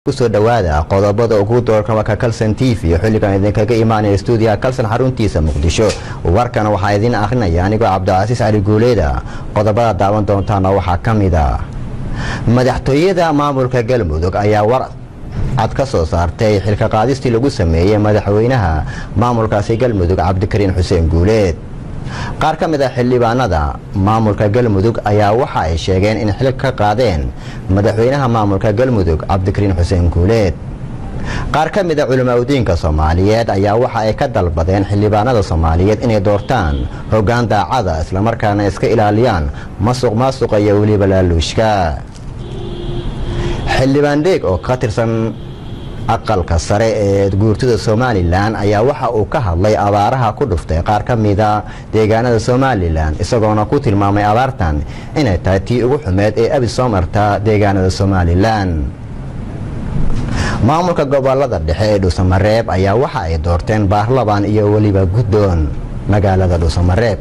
kusoo dhawaada qodobada ugu doorka warka kalson t v xilligan idinkaga imaanaya stuudiyaha kalson xaruntiisa muqdisho warkan waxaa idiin akhrinaya anigoo cabdicasiis cali guuleeda qodobada daawan doontaana waxaa ka mid a madaxtooyada maamulka galmudug ayaa war cad ka soo saartay xilka qaadistii lagu sameeyey madaxweynaha maamulkaasi galmudug cabdikariin xuseen guuleed qaar ka mid a xildhibaanada maamulka galmudug ayaa waxa ay sheegeen in xil ka qaadeen madaxweynaha maamulka galmudug cabdikariin xuseen guuleed qaar ka mid a culimaadudiinka soomaaliyeed ayaa waxa ay ka dalbadeen xildhibaanada soomaaliyeed inay doortaan hoggaan daacada islamarkaana iska ilaaliyaan masuq maasuqa iyo weliba laaluushka xildhibaan dheeg oo ka tirsan aqalka sare ee guurtida somalilan ayaa waxa uu ka hadlay abaaraha ku dhuftay qaar ka mida deegaanada somalilan isagoona ku tilmaamay abaartan inay tahay tii ugu xumeed ee abi soo marta deegaanada somalilan maamulka gobolada dhexe ee dhuusamareeb ayaa waxa ay doorteen baarlaban iyo weliba guddoon magaalada dhuusamareeb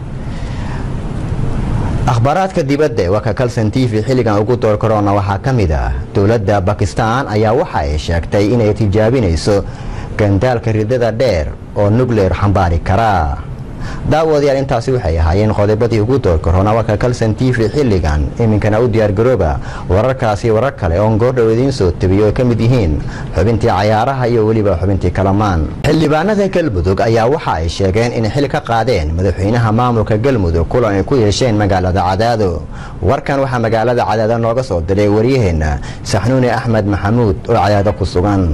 akhbaaraadka dibadda ee warka kalson t v xilligan ugu door korona waxaa ka mid ah dowladda bakistan ayaa waxa ay sheegtay inay tijaabinayso gandaalka ridada dheer oo nukleer xambaari kara daawadayaal intaasi waxay ahaayeen qodobadii ugu door korona warka kalson t v xilligan iminkana u diyaargarooba wararkaasi warar kale oon goordhow idiin soo tebiyo ay ka mid yihiin xubintii cayaaraha iyo weliba xubintii kalamaan xildhibaanada galmudug ayaa waxa ay sheegeen inay xil ka qaadeen madaxweynaha maamulka galmudug kulan ay ku yeesheen magaalada cadaado warkan waxaa magaalada cadaado nooga soo diray waryaheena saxnuuni axmed maxamuud oo cadaado ku sugan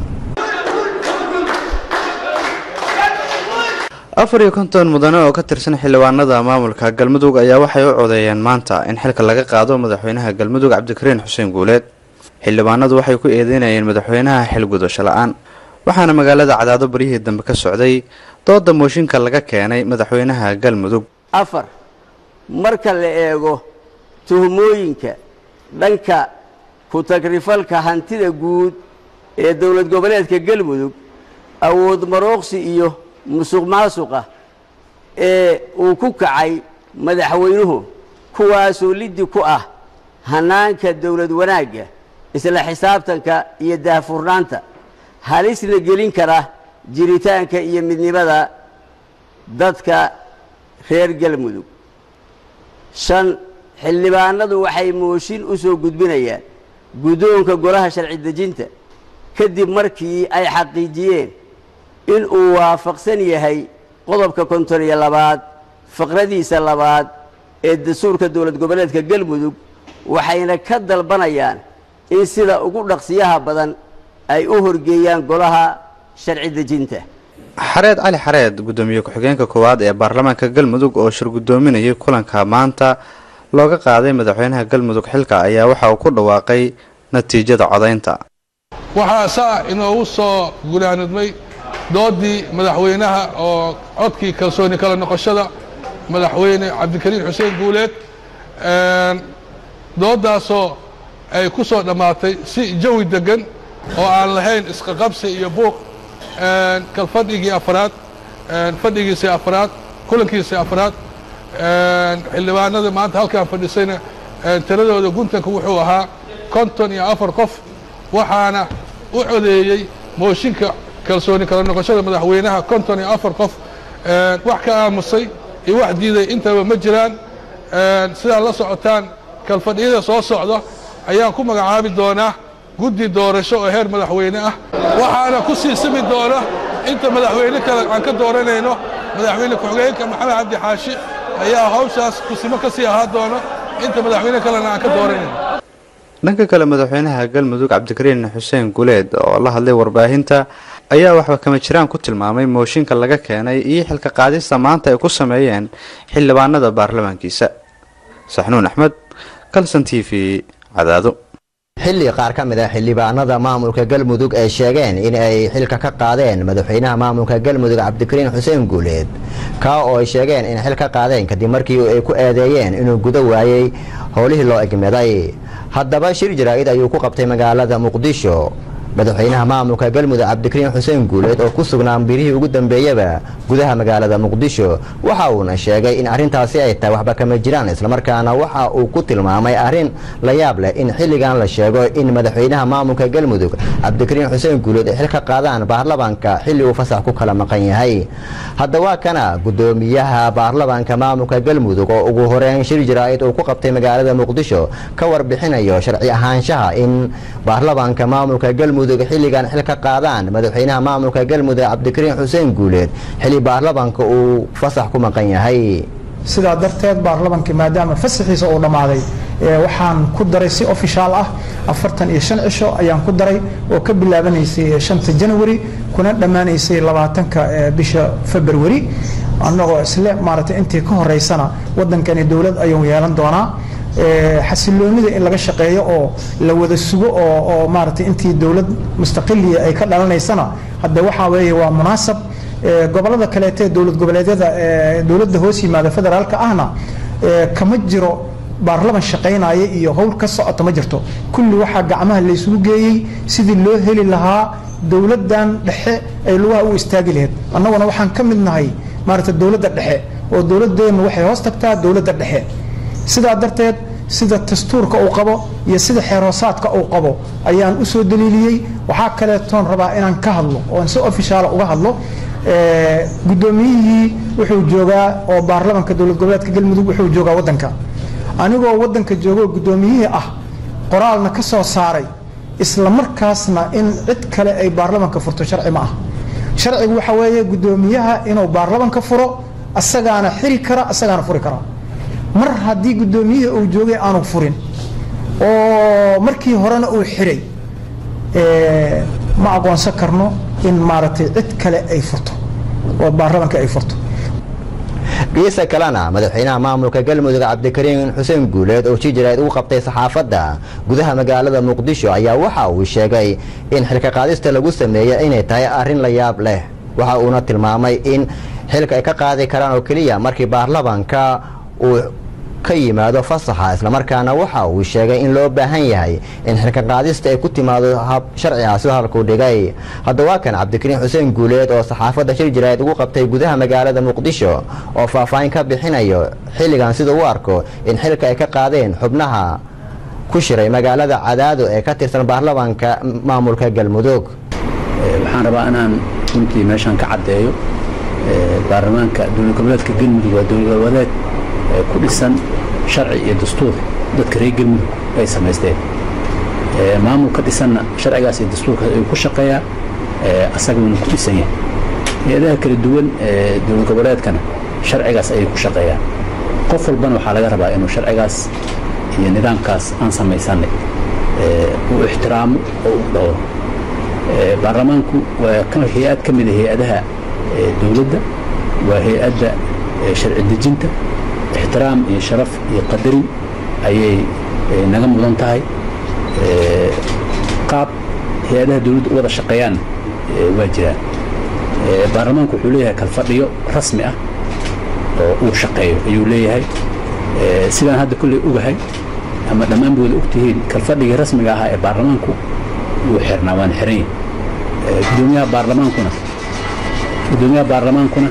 afar iyo konton mudane oo ka tirsan xildhibaanada maamulka galmudug ayaa waxay u codeeyeen maanta in xilka laga qaado madaxweynaha galmudug cabdikariin xuseen guuleed xildhibaanadu waxay ku eedeynayeen madaxweynaha xilgudasho la-aan waxaana magaalada cadaado baryihii dambe ka socday dooda mooshinka laga keenay madaxweynaha galmudug afar marka la eego tuhmooyinka dhanka ku-tagrifalka hantida guud ee dowlad goboleedka galmudug awood marooqsi iyo musuq maasuqa ee uu ku kacay madaxweynuhu kuwaasoo liddi ku ah hannaanka dowlad wanaagga isla xisaabtanka iyo daahfurnaanta halisna gelin kara jiritaanka iyo midnimada dadka reer galmudug shan xildhibaanadu waxay mooshin u soo gudbinayaan guddoonka golaha sharci dejinta kadib markii ay xaqiijiyeen in uu waafaqsan yahay qodobka konton iyo labaad faqradiisa labaad ee dastuurka dowlad goboleedka galmudug waxayna ka dalbanayaan in sida ugu dhaqsiyaha badan ay u horgeeyaan golaha sharci dejinta xareed cali xareed guddoomiye ku-xigeenka koowaad ee baarlamaanka galmudug oo shir guddoominayay kulanka maanta looga qaaday madaxweynaha galmudug xilka ayaa waxa uu ku dhawaaqay natiijada codaynta waxaa saa inoogu soo gunaanudmay doodii madaxweynaha oo codkii kalsooni kala noqoshada madaxweyne cabdikariin xuseen guuleed doodaasoo ay ku soo dhammaatay si jawi deggan oo aan lahayn isqaqabsi iyo buuq kalfadhigii afraad fadhigiisii afraad kulankiisii afraad xildhibaanada maanta halkaan fadhisayna tiradooda guntanka wuxuu ahaa konton iyo afar qof waxaana u codeeyey mooshinka kalsooni kala noqoshada madaxweynaha konton iyo afar qof wax ka aamusay iyo wax diiday intaba ma jiraan sidaad la socotaan kalfadhiyada soo socda ayaan ku magacaabi doonaa guddi doorasho oo heer madaxweyne ah waxaana ku sii simi doona inta madaxweyne kale aan ka dooranayno madaxweyne ku-xigeenka maxamed cabdi xaashi ayaa hawshaas kusimo ka sii ahaa doona inta madaxweyne kalena aan ka dooranayno dhanka kale madaxweynaha galmudug cabdikariin xuseen guuleed oo la hadlay warbaahinta ayaa waxba kama jiraan ku tilmaamay mooshinka laga keenay iyo xilka qaadista maanta ay ku sameeyeen xildhibaanada baarlamaankiisa saxnuun axmed kalson t v cadaado xilli qaar ka mid a xildhibaanada maamulka galmudug ay sheegeen in ay xilka ka qaadeen madaxweynaha maamulka galmudug cabdikariin xuseen guuleed kaa oo ay sheegeen inay xil ka qaadeen kadib markii ay ku eedeeyeen inuu gudo waayey howlihii loo egmeday haddaba shir jaraa'id ayuu ku qabtay magaalada muqdisho madaxweynaha maamulka galmudug cabdikariin xuseen guuleed oo ku sugnaa birihii ugu dambeeyaba gudaha magaalada muqdisho waxa uuna sheegay in arrintaasi ay tahay waxba kama jiraan islamarkaana waxa uu ku tilmaamay arrin la yaab leh in xilligan la sheego in madaxweynaha maamulka galmudug cabdikariin xuseen guuleed ay xil ka qaadaan baarlamanka xilli uu fasax ku kala maqan yahay haddaba kana gudoomiyaha baarlamanka maamulka galmudug oo ugu horeyn shir jaraa'id uu ku qabtay magaalada muqdisho ka warbixinayo sharci ahaanshaha in baarlamanka maamulka galmudug xilligan xil ka qaadaan madaxweynaha maamulka galmudug cabdikariin xuseen guuleed xilli baarlamanka uu fasax ku maqan yahay sidaa darteed baarlamankii maadaama fasaxiisa uu dhammaaday waxaan ku daray si ofishaal ah afartan iyo shan cisho ayaan ku daray oo ka bilaabanaysay shanta janawari kuna dhammaanaysay labaatanka bisha februari annagoo isle maaragtay intii ka horeysana waddankani dowlad ayuu yeelan doonaa xasiloonida in laga shaqeeyo oo la wada sugo oo oo maaragtay intii dowlad mustaqiliya ay ka dhalanaysana hadde waxaa weeye waa munaasab gobolada kaleete dowlad goboleedyada dowladda hoos yimaada federaalka ahna kama jiro baarlaman shaqaynaya iyo howl ka socota ma jirto kulli waxaa gacmaha laysugu geeyey sidii loo heli lahaa dowladdan dhexe ay lugaha u istaagi lahayd annaguna waxaan ka mid nahay maaragta dowladda dhexe oo dowladeennu waxay hoos tagtaa dowladda dhexe sidaa darteed sida dastuurka uu qabo iyo sida xeerhoosaadka uu qabo ayaan u soo daliiliyey waxaa kaleetoon rabaa inaan ka hadlo oon si ofishaala uga hadlo guddoomiyihii wuxuu joogaa oo baarlamanka dowlad goboleedka galmudug wuxuu joogaa waddanka anigoo waddanka joogo guddoomiyihii ah qoraalna ka soo saaray isla markaasna in cid kale ay baarlamanka furto sharci ma ah sharcigu waxa weeye guddoomiyaha inuu baarlamanka furo asagaana xiri kara asagaana furi kara mar haddii guddoomiyihii uu joogay aanu furin oo markii horena uu xiray ma aqoonsan karno in maaragtay cid kale ay furto oo baarlamanka ay furto geesa kalena madaxweynaha maamulka galmudug cabdikariin xuseen guuleed oo si jaraa'id ugu qabtay saxaafadda gudaha magaalada muqdisho ayaa waxa uu sheegay in xilka qaadista lagu sameeyey inay tahay arrin la yaab leh waxa uuna tilmaamay in xilka ay ka qaadi karaan oo keliya markii baarlamanka uu ka yimaado fasaxa islamarkaana waxa uu sheegay in loo baahan yahay in xilka qaadista ay ku timaado hab sharcigaasi halkuu dhigay haddaba kan cabdikariin xuseen guuleed oo saxaafadda shir jaraa'id ugu qabtay gudaha magaalada muqdisho oo faahfaahin ka bixinayo xilligan sida u arko in xilka ay ka qaadeen xubnaha ku shiray magaalada cadaado ee ka tirsan baarlamanka maamulka galmudug waxaan rabaa inaan runtii meeshaan ka caddeeyo baarlamaanka dowlad goboleedka galmudug waa dowlad goboleed ku dhisan sharci iyo dastuur dadka reer galmudug ay samaysteen maamul ka dhisanna sharcigaas iyo dastuurkaas ayuu ku shaqeeyaa asaguna ku dhisan yahay hay-adaha kala duwan ee dowlad goboleedkana sharcigaas ayay ku shaqeeyaan qof walbana waxaa laga rabaa inuu sharcigaas iyo nidaamkaas aan samaysanay uu ixtiraamo oo u dhowro baarlamaanku waa hay-ad ka mida hay-adaha dowladda waa hay-adda sharci dejinta ixtiraam iyo sharaf iyo qadarin ayay naga mudan tahay qaab hay-adaha dowladda u wada shaqeeyaan waa jiraan baarlamaanku wuxuu leeyahay kalfadhiyo rasmi ah oo uu shaqeeyo ayuu leeyahay sidaan hadda kolley ogahay ama dhammaan booda ogtihiin kalfadhigii rasmiga ahaa ee baarlamaanku wuu xirnaa waan xiran yahay gudoomiyaha baarlamaankuna gudoomiyaha baarlamaankuna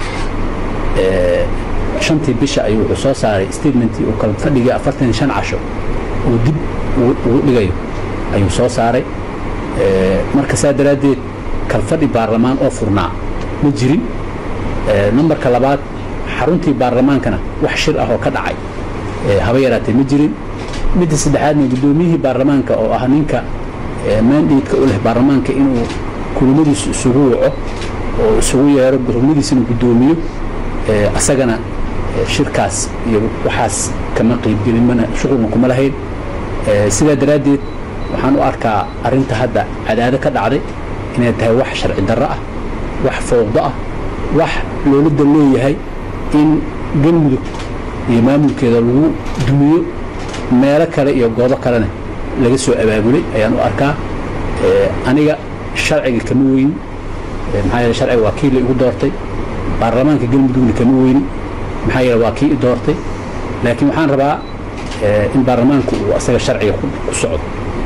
shantii bisha ayuu wuxuu soo saaray statementii uu kala fadhigii afartan iyo shan casho uu dib ugu dhigayo ayuu soo saaray marka saa daraaddeed kalfadhi baarlamaan oo furnaa ma jirin nambarka labaad xaruntii baarlamaankana wax shir ah oo ka dhacay haba yaraatee ma jirin midda saddexaadna guddoomiyihii baarlamaanka oo ah ninka maandhiidka u leh baarlamaanka inuu kulamadiisu isugu waco oo isugu yeero kulamadiisana guddoomiyo asagana shirkaas iyo waxaas kama qaybgelin mana shuqulna kuma lahayn sidaa daraaddeed waxaan u arkaa arrinta hadda cadaado ka dhacday inay tahay wax sharci darro ah wax fowdo ah wax looladda leeyahay in galmudug iyo maamulkeeda lagu dumiyo meelo kale iyo goobo kalena laga soo abaabulay ayaan u arkaa aniga sharciga kama weyni maxaa yeele sharciga waa kii la igu doortay baarlamaanka galmudugna kama weyni maxaa yeele waa kii i doortay laakiin waxaan rabaa in baarlamaanku uu asaga sharciga ku socdo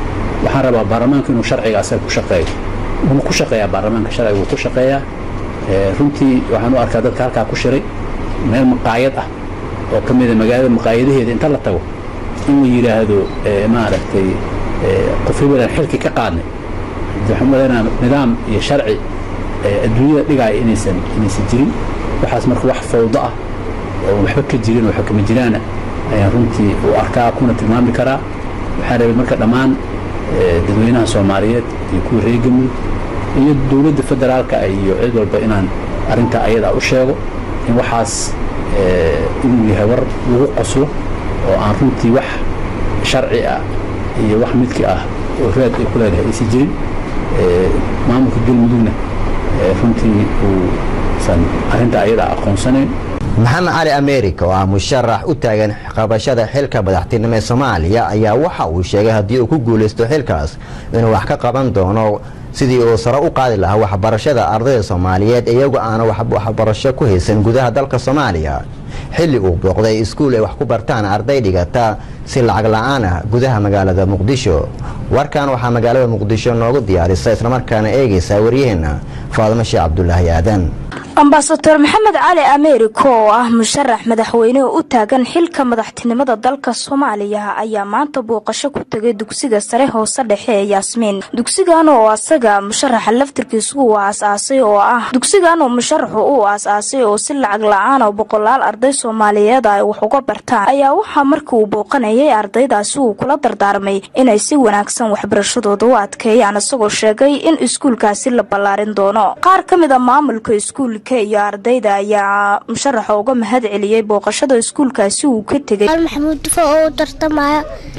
waxaan rabaa baarlamaanka inuu sharciga asaga ku shaqeeyo wuu ku shaqeeyaa baarlamaanka sharciga wuu ku shaqeeyaa runtii waxaan u arkaa dadka halkaa ku shiray meel maqaayad ah oo ka mida magaalada maqaayadaheeda inta la tago in la yidhaahdo maaragtay qof hebelan xilki ka qaadnay waxaan malaynaa nidaam iyo sharci adduunyada dhigaaya inaysan inaysan jirin waxaas marka wax fawdo ah oo waxba ka jirin oo xukama jiraana ayaan runtii u arkaa kuna tilmaami karaa waxaan rabay marka dhammaan dadweynaha soomaaliyeed iyo kuwa reer galmudug iyo dowladda federaalka iyo cid walba inaan arrintaa ayadaa u sheego in waxaas inuu yahay war lagu qoslo oo aan runtii wax sharci ah iyo wax midki ah oo raad ay ku leedahay aysan jirin maamulka galmudugna runtii uusan arrintaa ayadaa aqoonsanayn maxamed cali america oo ah musharax u taagan qabashada xilka madaxtinimo ee soomaaliya ayaa waxa uu sheegay haddii uu ku guulaysto xilkaas inuu wax ka qaban doono sidii uu sare u qaadi lahaa waxbarashada ardayda soomaaliyeed iyagu aana waxbarasho ku haysan gudaha dalka soomaaliya xilli uu booqday iskuul ay wax ku bartaan arday dhigata si lacag la-aan ah gudaha magaalada muqdisho warkan waxaa magaalada muqdisho noogu diyaarisa islamarkaana eegaysa waryaheena faadimo sheekh cabdulaahi aadan ambasador maxamed cali americo oo ah musharax madaxweyne oo u taagan xilka madaxtinimada dalka soomaaliya ayaa maanta booqasho ku tegay dugsiga sare hoose dhexe ee yaasmiin dugsigan oo asaga musharaxa laftirkiisu uu aasaasay oo ah dugsigan oo musharaxu uu aasaasay oo si lacag la-aan oo boqolaal arday soomaaliyeed ay wax uga bartaan ayaa waxaa markii uu booqanayay ardaydaasi uu kula dardaarmay inay si wanaagsan waxbarashadooda u adkeeyaan isagoo sheegay in iskuulkaasi la ballaarin doono qaar ka mid a maamulka iskuul iyo ardayda ayaa musharaxa uga mahad celiyey booqashada iskuulkaasi uu ka tegay maxamuud dufo oo u tartamaya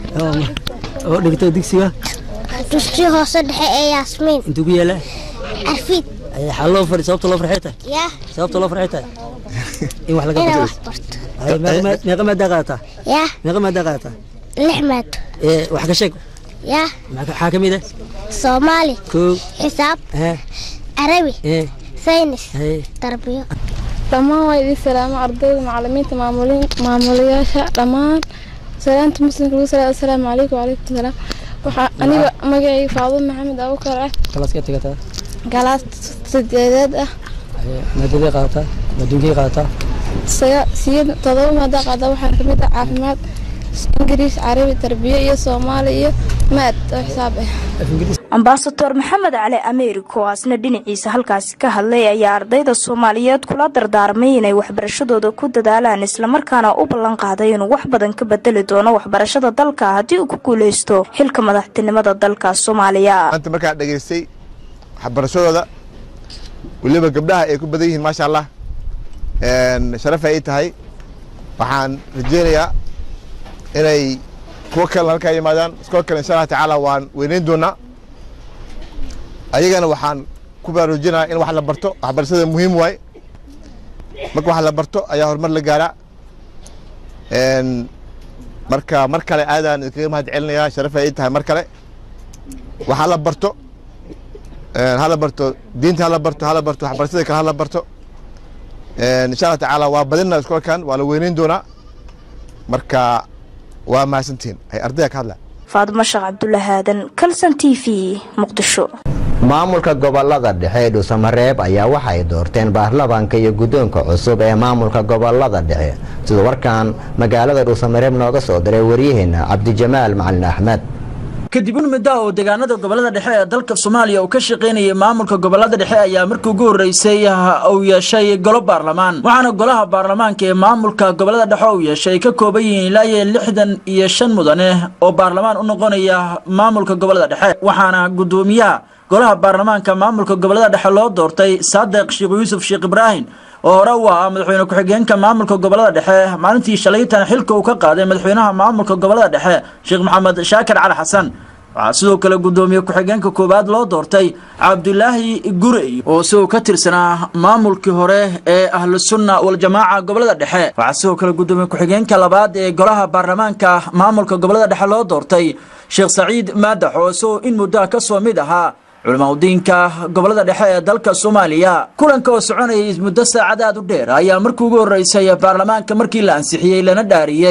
oo dhigto dugsiga dugsiga hoose dhexe ee yaasmiin intuu ku yaala carfiid xaa loo fari sababta loo farxay tahay yaa sababta loo farxay tahay in wax laga inaa barto wax barto meeqa maadaa qaadataa yaa meeqa maadaa qaadataa lix maado ee wax ka sheeg yaa maxaa ka mid ah soomaali koo xisaab ee carabi ee saynis ee tarbiyo dhammaan waa idin salaamo ardayda macalimiinta maamulayaasha dhammaan salaanta muslimka lagu salaa assalaamu calaykum wacalaykum salaam waxaa aniga magacayga faado maxamed abukar ah kalaaska tegataa galaas sideedeed ah maadaday qaadataa adduunkay qaadataa siyad todoba maada qaada waxaa kamid ah caafimaad ingiriis carabi tarbiyo iyo soomaali iyo maad oo xisaab ah ambasador maxamed cali americo oo asna dhinaciisa halkaasi ka hadlay ayaa ardayda soomaaliyeed kula dardaarmay inay waxbarashadooda ku dadaalaan islamarkaana u ballan qaaday inuu wax badan ka bedeli doono waxbarashada dalka haddii uu ku guuleysto xilka madaxtinimada dalka soomaaliya maanta markaan dhegaystay waxbarashadooda weliba gabdhaha ay ku badan yihiin maasha allah sharafay ii tahay waxaan rajeynayaa inay kuwo kalena halkaa yimaadaan iskoo kale insha allah tacaala waan weyneyn doonaa ayagana waxaan ku baraarujinaya in wax la barto waxbarashada muhiim waaye marka wax la barto ayaa horumar la gaaraa marka mar kale aadaan idinkaga mahad celinayaa sharafay ii tahay mar kale wax hala barto hala barto diinta hala barto hala barto waxbarashada kale hala barto insha allah tacaala waa badina iskoolkan waa la weyneyn doonaa marka waa mahadsantihiin ay ardayda ka hadla faadimo sheekh cabdulaahi aadan kalson t v muqdisho maamulka gobolada dhexe ee dhuusamareeb ayaa waxay doorteen baarlamaanka iyo guddoonka cusub ee maamulka gobolada dhexe sida warkan magaalada dhuusamareeb nooga soo diray waryaheena cabdijamaal macalin axmed kadib in muddo oo deegaanada gobolada dhexe ee dalka soomaaliya uu ka shaqaynayay maamulka gobolada dhexe ayaa markii ugu horreysay uu yeeshay golo baarlamaan waxaana golaha baarlamaanka ee maamulka gobolada dhexe uu yeeshay ka kooban yihiin ilaa iyo lixdan iyo shan mudane oo baarlamaan u noqonaya maamulka gobolada dhexe waxaana guddoomiyaha golaha baarlamaanka maamulka gobolada dhexe loo doortay saadiq sheekh yuusuf sheekh ibraahim oo hore u ahaa madaxweyne ku-xigeenka maamulka gobolada dhexe maalintii shalaytan xilka uu ka qaaday madaxweynaha maamulka gobolada dhexe sheekh maxamed shaakir cali xasan waxaa sidoo kale guddoomiye ku-xigeenka koowaad loo doortay cabdulaahi gurey oo isagoo ka tirsanaa maamulkii hore ee ahlu sunna waljamaaca gobolada dhexe waxaa sidoo kale guddoomiye ku-xigeenka labaad ee golaha baarlamaanka maamulka gobolada dhexe loo doortay sheekh saciid maadax oo isagoo in muddoa ka soo mid ahaa culimaudiinka gobolada dhexe ee dalka soomaaliya kulanka oo soconayay muddo saacad aad u dheer ayaa markii ugu horreysay baarlamaanka markii la ansixiyey lana dhaariyey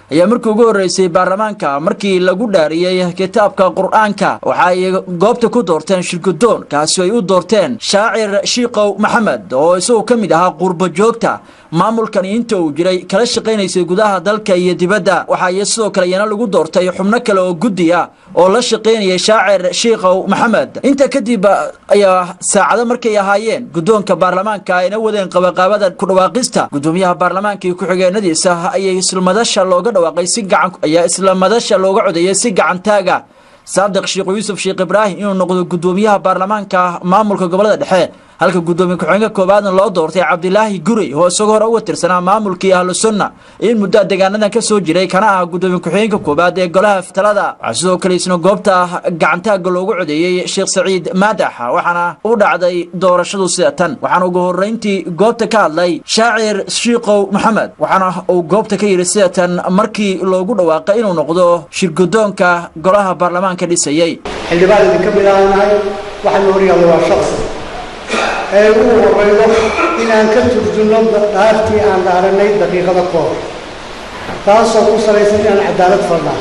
ayaa markii ugu horreysay baarlamaanka markii lagu dhaariyey kitaabka qur-aanka waxa ay goobta ku doorteen shirgudoon kaasi ay u doorteen shaacir shiikow maxamed oo isagoo ka mid ahaa qurbo joogta maamulkani inta uu jiray kala shaqaynaysay gudaha dalka iyo dibadda waxaa iyo sidoo kale iyana lagu doortay xubno kale oo guddi ah oo la shaqaynayay shaacir shiikow maxamed inta kadib ayaa saacado markay ahaayeen guddoonka baarlamaanka ayna wadeen qabaqaabada ku dhawaaqista gudoomiyaha baarlamaanka iyo ku-xigeenadiisa ayay islamadasha looga dhawaaqay si gacan ayaa islamadasha looga codeeyay si gacantaaga saadiq sheekh yuusuf sheekh ibraahim inuu noqdo gudoomiyaha baarlamaanka maamulka gobolada dhexe halka gudoomiye ku-xigeenka koowaadna loo doortay cabdilaahi gurey oo isagoo hore uga tirsanaa maamulkii ahlu sunna in muddo deegaanadan ka soo jiray kana ah gudoomiye ku-xigeenka koowaad ee golaha talada waxaa sidoo kale isna goobta gacantaaga loogu codeeyey sheekh saciid maadax waxaana u dhacday doorashadu sida tan waxaana ugu horeyntii goobta ka hadlay shaacir shiikow maxamed waxaana uu goobta ka yidhi sida tan markii loogu dhawaaqay inuu noqdo shirgudoonka golaha baarlamaanka dhisayey xildhibaan idinka mid ahanahay waxaanu horyaalla waa shaqsi ee ugu horeydo inaan ka turjunno dhaartii aan dhaaranay daqiiqada ka hor taasoo ku salaysan inaan cadaalad falnaa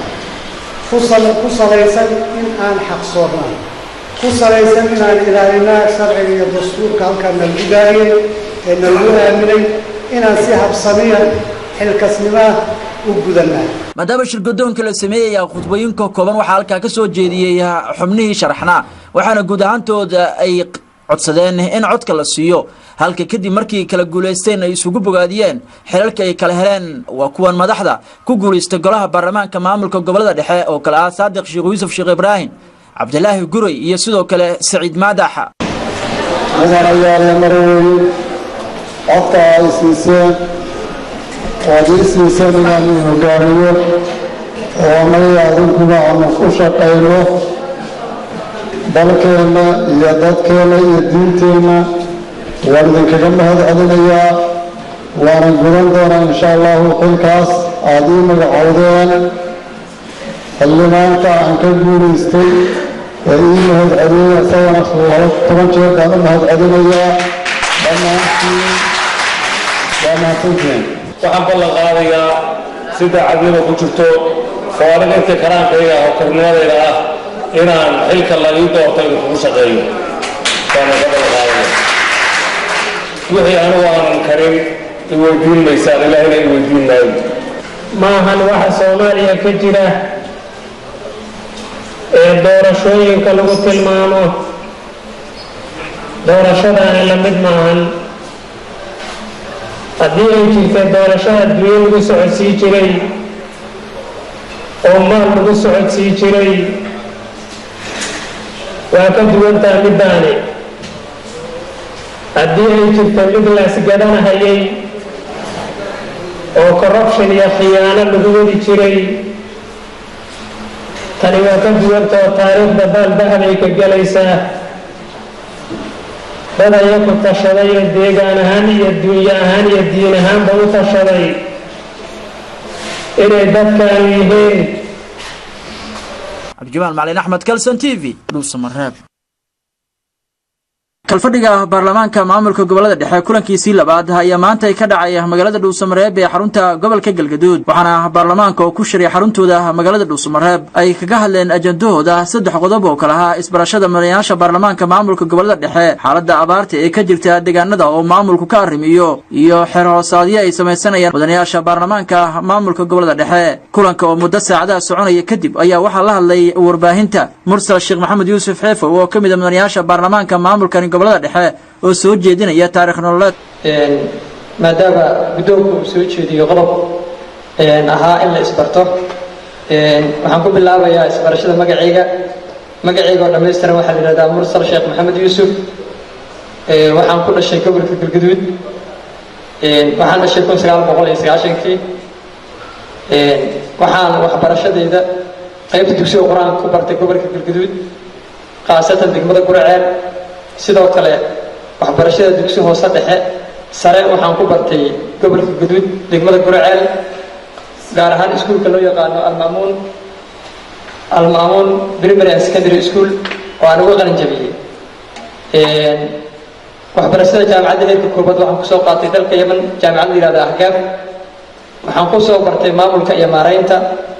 ku salaysan in aan xaqsoornaa ku salaysan inaan ilaalinaa sharciga iyo dastuurka halkaa nalagu gaariyey ee nalagu aaminay inaan si habsamiya xilkasnimaa u gudanaa maadaama shirgudoonka la sameeyaya khudbooyinka kooban waxaa halkaa ka soo jeediyey xubnihii sharaxnaa waxaana guud ahaantooda ay codsadeen in codka la siiyo halka kadib markii kala guulaysteen ay isugu bogaadiyeen xilalka ay kala heleen waa kuwan madaxda ku guulaystay golaha baarlamaanka maamulka gobolada dhexe oo kale ah saadiq sheekh yuusuf sheekh ibraahim cabdilaahi guray iyo sidoo kale saciid maadaxa mudanayaale marweyn codka ay siiseen oad ii siiseen inaan ii hogaamiyo oo annaga adinkuna aanu ku shaqayno dalkeenna iyo dadkeenna iyo diinteenna waan idinkaga mahad celinayaa waanan gudan doonaa insha allahu xilkaas aada ii magacowdeen xildhibaanka aan ka guulaystay ee ii mahad celiyey isagana laba toban jeer baan u mahad celinayaa dhammaantiin dhammaantintiin waxaan ballan qaadayaa si daacadnimo ku jirto oo aniga inta karaankayga ah oo karnimadayda ah inaan xilka la ii doorto idinkugu shaqeeyo waana ka ballan qaadaya wixii anigu aanan karin iweydiin maysaan ilaahina iweydiin maayo maahan waxa soomaaliya ka jira ee doorashooyinka lagu tilmaamo doorashadaani la mid maahan haddii ay jirta doorashada adduunyo lagu socodsii jiray oo maal lagu socodsii jiray waa ka duwantaa middaani haddii ay jirta mid laasgadanahayay oo corruption iyo khiyaano lagu wadi jiray tani waa ka duwantao taariikhda baaldahab ay ka gelaysaa dad ayaku tashaday oo deegaan ahaan iyo dunyo ahaan iyo diin ahaanba u tashaday inay dadkaan yihiin cabdijamaan macalin axmed kalson t v dhuusamareeb kalfadhiga baarlamaanka maamulka gobolada dhexe kulankiisii labaad ayaa maanta ka dhacay magaalada dhuusamareeb ee xarunta gobolka galgaduud waxaana baarlamaanka oo ku shiray xaruntooda magaalada dhuusamareeb ay kaga hadleen ajandahooda saddex qodob oo kale ahaa isbarashada madayaasha baarlamaanka maamulka gobolada dhexe xaalada abaarta ee ka jirta deegaanada oo maamulku ka arrimiyo iyo xeer hoosaadyo ay samaysanayaan mudanayaasha baarlamaanka maamulka gobolada dhexe kulanka oo muddo saacadaha soconaya kadib ayaa waxaa la hadlay warbaahinta mursal sheekh maxamed yuusuf xeefow oo ka mid a mudanayaasha baarlamaanka maamulkani gobolada dhexe oo soo jeedinaya taarikh nololeed maadaama guddoonku uu soo jeediyo qodob ahaa in la isbarto waxaan ku bilaabayaa isbarashada magacayga magacayga oo dhammaystiran waxaa la yidhahdaa mursal sheekh maxamed yuusuf waxaan ku dhashay gobolka galgaduud waxaan dhashay kun sagaal boqol iyo sagaashankii waxaan waxbarashadayda qaybta dugsiga qur-aanka ku bartay gobolka galgaduud khaasatan degmada guraceel sidoo kale waxbarashada dugsi hoose dhexe sare waxaan ku bartay gobolka gaduud degmada guraceel gaar ahaan iskuulka loo yaqaano almaamuun almaamuun primary and secondary school oo aan uga qalin jabiyey waxbarashada jaamacadda heerka koobaad waxaan kusoo qaatay dalka yeman jaamacad la yihahda ahgaab waxaan ku soo bartay maamulka iyo maaraynta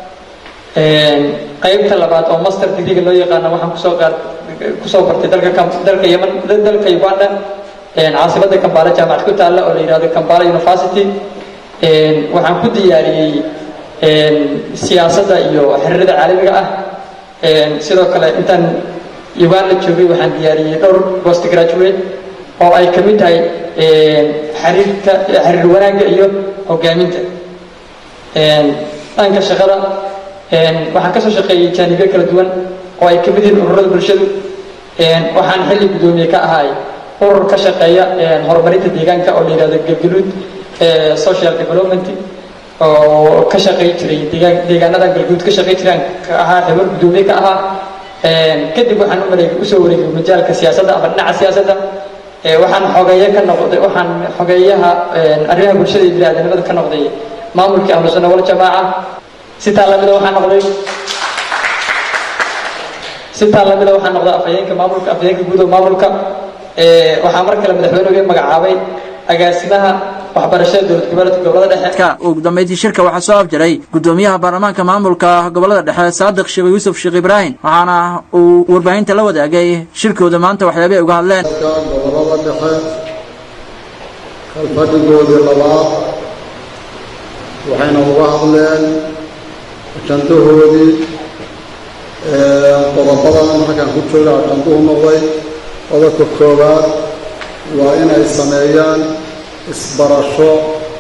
qaybta labaad oo master degree loo yaqaano waxaan kusoo qaad kusoo bartay dalka Kam- dalka Yemen dalka Uganda caasimada Kampala jaamacad ku taalla oo la yiraahdo Kampala University waxaan ku diyaariyey siyaasadda iyo xiriirada caalamiga ah sidoo kale intaan Uganda joogay waxaan diyaariyey dhowr post graduate oo ay ka mid tahay xiriirka xiriir wanaagga iyo hogaaminta dhanka shaqada waxaan kasoo shaqeeyey jaanibyo kala duwan oo ay ka mid yihiin ururada bulshadu waxaan xilli guddoomiye ka ahay urur ka shaqeeya horumarinta deegaanka oo la yidhahdo galgaluud social development oo ka shaqey jiray deegaan deegaanada galguud ka shaqey jiraan ka ahaa xibir guddoomiye ka ahaa kadib waxaan u mareegay usoo wareegay majaalka siyaasadda ama dhinaca siyaasadda waxaan xogeeye ka noqday waxaan xogeeyaha arrimaha bulshada iyo biniaadanimada ka noqday maamulkii ahlu sunna wal jamaaca sitaa lamida waxaan noqday sitaa lamida waxaan noqday afhayeenka maamulka afhayeenka guud oo maamulka waxaa mar kale madaxweynuhu magacaabay agaasimaha waxbarashada dowlad goboleedka gobolada dhexe ugu dambeyntii shirka waxaa soo afjaray gudoomiyaha baarlamaanka maamulka gobolada dhexe saadiq sheekh yuusuf sheekh ibraahim waxaana uu warbaahinta la wadaagay shirkooda maanta waxyaabay uga hadleen gobolada dhexe kalfadhigoodii labaad waxayna uga hadleen ajandahoodii qodobadan halkan ku jooga ajanduhu noqday qodobka koowaad waa inay sameeyaan isbarasho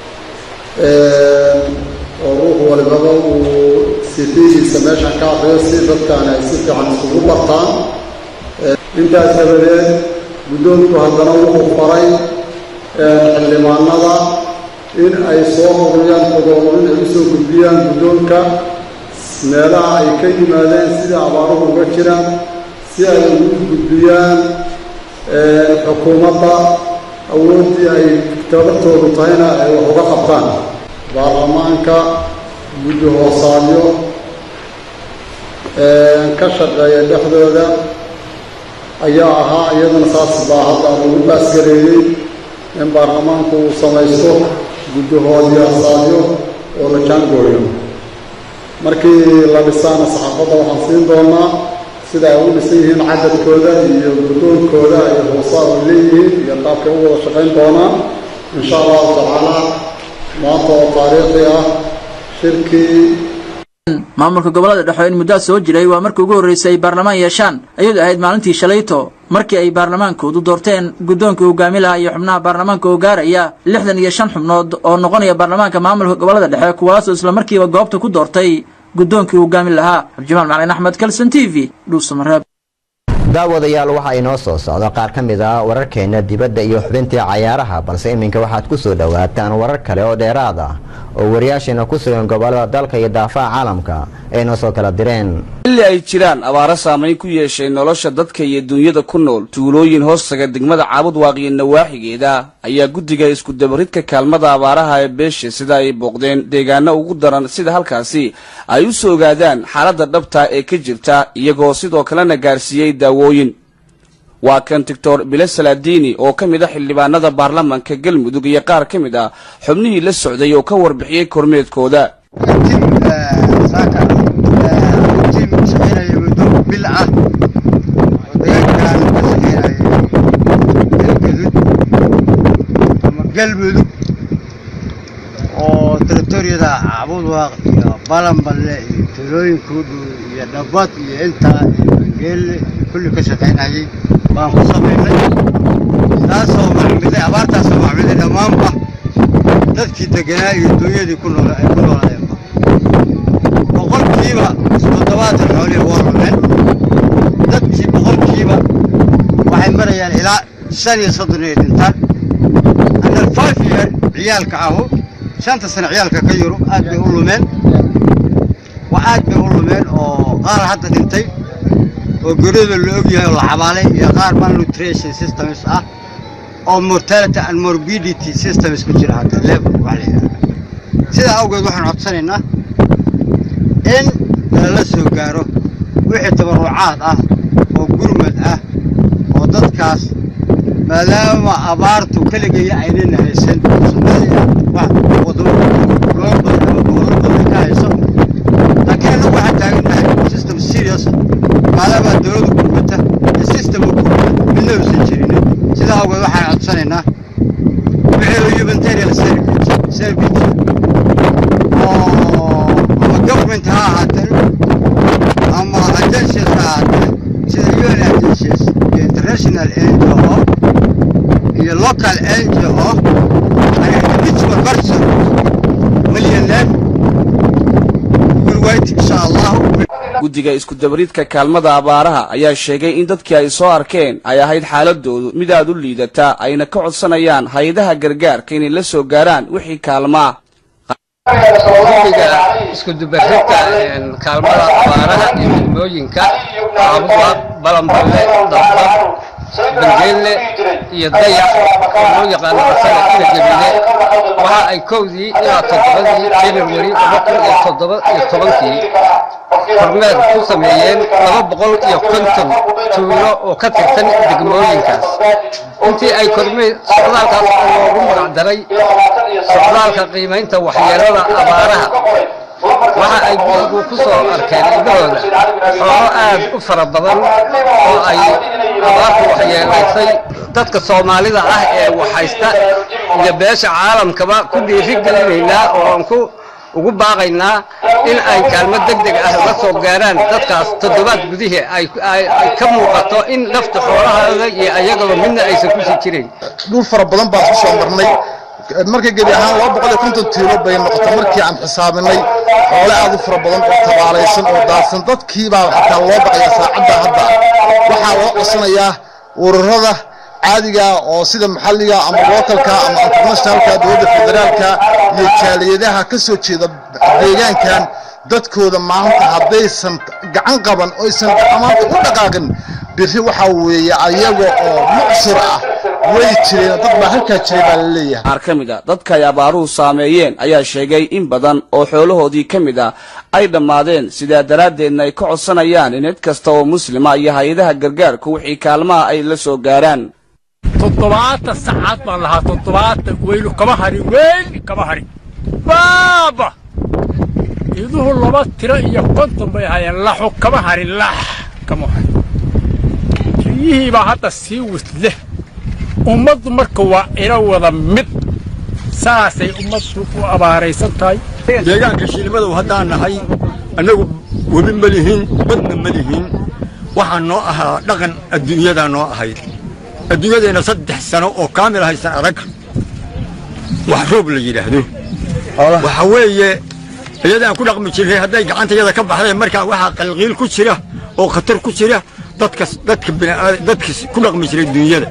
oo ruux walibaba uu sifihiisa meeshan ka akriyo si dadkan ay si fiican isugu bartaan intaas dabadeed guddoonku haddana wuxuu faray xildhibaanada in ay soo ururiyaan xogoorin ay usoo gudbiyaan guddoonka meelaha ay ka yimaadeen sida abaaruhu uga jiraan si ay ugu gudbiyaan xukuumadda awooddii ay tabartoodu tahayna ay wax uga qabtaan baarlamaanka guddi hoosaadyo ka shaqeeya dhexdooda ayaa ahaa iyadana saas baa hadda lagu baasgareeyey in baarlamaanku uu samaysto guddi hoosaadyo oo la jaangooyo markii la dhisaana saxaafadda waxaan siin doonaa sida ay u dhisan yihiin cadadkooda iyo guddoonkooda ay hoosaad u leeyihiin iyo qaabkay u wada shaqayn doonaan insha allahu tacaala maanta oo taariikhi ah shirkii maamulka gobolada dhexe in muddaa soo jiray waa markii ugu horreysay ay baarlamaan yeeshaan ayadu ahayd maalintii shalayto markii ay baarlamaankoodu doorteen guddoonka hogaami lahaa iyo xubnaha baarlamaanka oo gaaraya lixdan iyo shan xubnood oo noqonaya baarlamaanka maamulka gobolada dhexe kuwaasoo islamarkiiba goobta ku doortay guddoonkii hogaami lahaa cabdimaal macalin axmed kalson t v dhuusamareeb daawadayaal waxaa inoo soo socda qaar ka mid ah wararkeena dibadda iyo xubintii cayaaraha balse iminka waxaad ku soo dhowaataan warar kale oo dheeraad ah oo wariyaasheena ku sugan gobolada dalka iyo daafaha caalamka ay noo soo kala direen xilli ay jiraan abaaro saamayn ku yeeshay nolosha dadka iyo duunyada ku nool tuulooyin hoostaga degmada caabud waaqiyo nawaaxigeeda ayaa guddiga iskudabaridka kaalmada abaaraha ee beesha sida ay booqdeen deegaano ugu daran sida halkaasi ay u soo ogaadaan xaaladda dhabta ee ka jirta iyagoo sidoo kalena gaarsiiyey daawooyin waa kan doctor bile salaadiini oo ka mid a xildhibaanada baarlamanka galmudug iyo qaar ka mid ah xubnihii la socday oo ka warbixiyey kormeedkooda shaqeynaya muddo bil ah oo deegaankan ka shaqeynaya galgadud ama galmudug oo territoriyada cabudwaaq iyo balanballe iyo tuulooyinka u dhow iyo dhabad iyo intaa iyo bangeelle iyo kulli ka shaqeynayay baan ku samaynay taasoo macmiday abaartaasoo macmiday dhammaanba dadkii deganaa iyo duunyadii ku nool ay ku noolaayeenba boqolkiiba toddobaatan xoolihii waa lumeen dadkii boqolkiiba waxay marayaan ilaa shan iyo soddon ay dhintaan under five year ciyaalka ahu shanta sano ciyaalka ka yurub aad bay u lumeen wa aad bay u lumeen oo qaar hadda dhintay oo geryada la og yahay oo la xabaalay iyo qaar malnutrition systems ah oo mortality and morbidity systems ku jira hadda level wax la yidhahda sidaa awgeed waxaan codsanaynaa in lala soo gaaro wixii tabarrucaad ah oo gurmad ah oo dadkaas maadaama abaartu keligaya aynana haysan somaaliya wax wadamo loo badan codsanaynaa wixii humanitarian service oo ama government ha ahaateen ama agencies ha ahaateen sida un agencies iyo international ngo iyo local ngo and individual person millionaire will wait insha allahu guddiga isku-dabariidka kaalmada abaaraha ayaa sheegay in dadkii ay soo arkeen ay ahayd xaaladoodu mid aad u liidata ayna ka codsanayaan hay-adaha gargaarka inay la soo gaaraan wixii kaalmaa guddiga iskudubaridka kaalmada abaaraha iyo degmooyinka caabuqa balanballe damba bangeelle iyo dayax oo loo yaqaano asaga ina jabile waxa ay kowdii ilaa toddobadii january laba kun iyo toddoba iyo tobankii kormeer ku sameeyeen laba boqol iyo konton tuulo oo ka tirsan degmooyinkaas intii ay kormeer socdaalkaas loogu magacdaray socdaalka qiimaynta waxyeelada abaaraha waxa ay gurigu ku soo arkeen indhahooda xoolo aad u fara badan oo ay abaartu waxyeelaysay dadka soomaalida ah ee waxhaysta iyo beesha caalamkaba ku dhiiri gelinaynaa oo aan ku ugu baaqaynaa in ay kaalmo deg deg ah la soo gaaraan dadkaas toddobaad gudihii ay ka muuqato in lafta xoolahooda iyo ayagaba midna aysan ku sii jirayn dhul fara badan baan ku soo marnay marka gebi ahaan laba boqol iyo konton tiilo bay noqotay markii aan xisaabinay xoole aad u fara badan oo tabaalaysan oo daadsan dadkiibaa xataa loo baqaya saacadda hadda waxaa loo codsanayaa ururada caadiga oo sida maxalliga ama localka ama internationalka dowladda federaalka iyo jaaliyadaha ka soo jeeda deegaankan dadkooda maanta haddaysan gacan qaban oysan maanta u dhaqaaqin biri waxaa weeye ayaga oo mucsir ah way jireen dad baa halkaa jiray baa la leeyahay qaar ka mid a dadka ay abaaruhu saameeyeen ayaa sheegay in badan oo xoolahoodii ka mid ah ay dhammaadeen sidaa daraaddeedna ay ka codsanayaan in cid kasta oo muslima iyo hay-adaha gargaarku wixii kaalmaha ay la soo gaaraan toddobaatan sacaad baan lahaa toddobaatan weylu kama harin weyl kama harin baaba iduhu laba tiro iyo konton bay ahaayeen laxu kama harin lax kama harin riyihiibaa hadda sii wisle ummaddu marka waa ina wada mid saasay ummaddu u abaaraysan tahay deegaanka shiilmadow haddaan nahay annagu webi ma lihin badna ma lihin waxaa noo ahaa dhaqan adduunyadaa noo ahayd adduunyadeenna saddex sano oo kaamil haysan adag wax roob la yidhaahdo waxa weeye iyadaan ku dhaqmi jirray hadday gacantayada ka baxdeen markaa waxaa qalqiil ku jira oo khatar ku jira dadka dadka bini'aad dadka ku dhaqmi jiray dunyada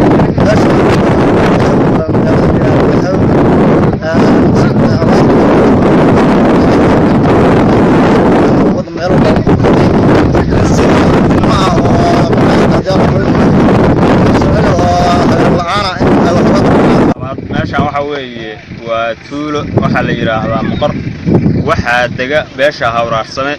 meeshaan waxaa weeye waa tuulo waxaa la yidhaahdaa muqar waxaa dega beesha hawraarsame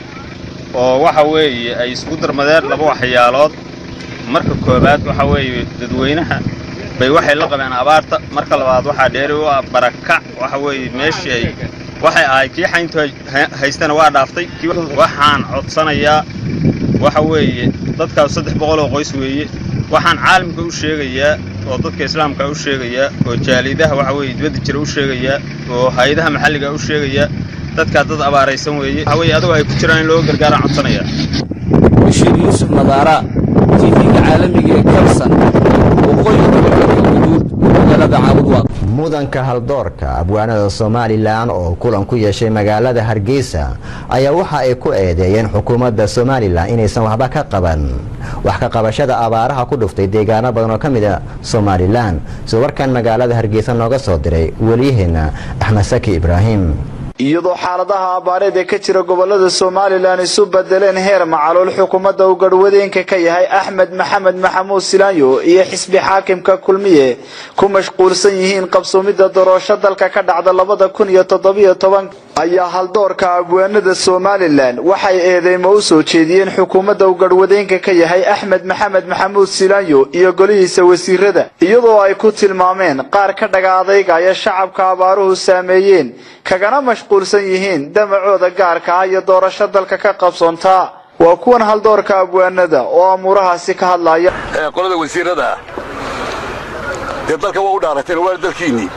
oo waxa weeye ay isugu darmadeen laba waxyaalood marka koowaad waxa weeye dadweynaha bay waxay la qabeen abaarta marka labaad waxaa dheeri u ah barakac waxa weeye meeshii ay waxay ahay kii xayntu haystana waa dhaaftay waxaan codsanayaa waxa weeye dadkaas saddex boqol oo qoys weeye waxaan caalamka u sheegayaa oo dadka islaamka u sheegayaa oo jaalidaha waxa weeye dibadda jira u sheegayaa oo hay-adaha maxalliga u sheegayaa dadkaa dad abaaraysan weeye waxa weeye adagoo ay ku jiraan in loo gargaaraan codsanayaa bashiir yuusuf nadaara tv-ga caalamiga ee kalsan waqooyiga gobolka guduud magaalada caabudwaaq mudanka haldoorka abwaanada somalilan oo kulan ku yeeshay magaalada hargeysa ayaa waxa ay ku eedeeyeen xukuumadda somalilan inaysan waxba ka qaban wax ka qabashada abaaraha ku dhuftay deegaano badan oo ka mid a somalilan sida warkan magaalada hargeysa nooga soo diray weliyaheena axmed saki ibraahim iyadoo xaaladaha abaareed ee ka jira gobolada somalilan isu bedeleen heer macalool xukuumadda uu garhwadeenka ka yahay axmed maxamed maxamuud silaanyo iyo xisbi xaakimka kulmiye ku mashquulsan yihiin qabsoomidda doorasho dalka ka dhacda labada kun iyo toddobiyo toban ayaa haldoorka abwaanada somalilan waxay eedeymo u soo jeediyeen xukuumadda uu garhwadeenka ka yahay axmed maxamed maxamuud silaanyo iyo golihiisa wasiirada iyadoo ay ku tilmaameen qaar ka dhaga adaygaya shacabka abaaruhu saameeyeen kagana mashquulsan yihiin damacooda gaarka ah iyo doorasho dalka ka qabsoontaa waa kuwan haldoorka abwaanada oo amuurahaasi ka hadlaya qolada wasiirada dee dalka waa u dhaarateen waa dalkiinnii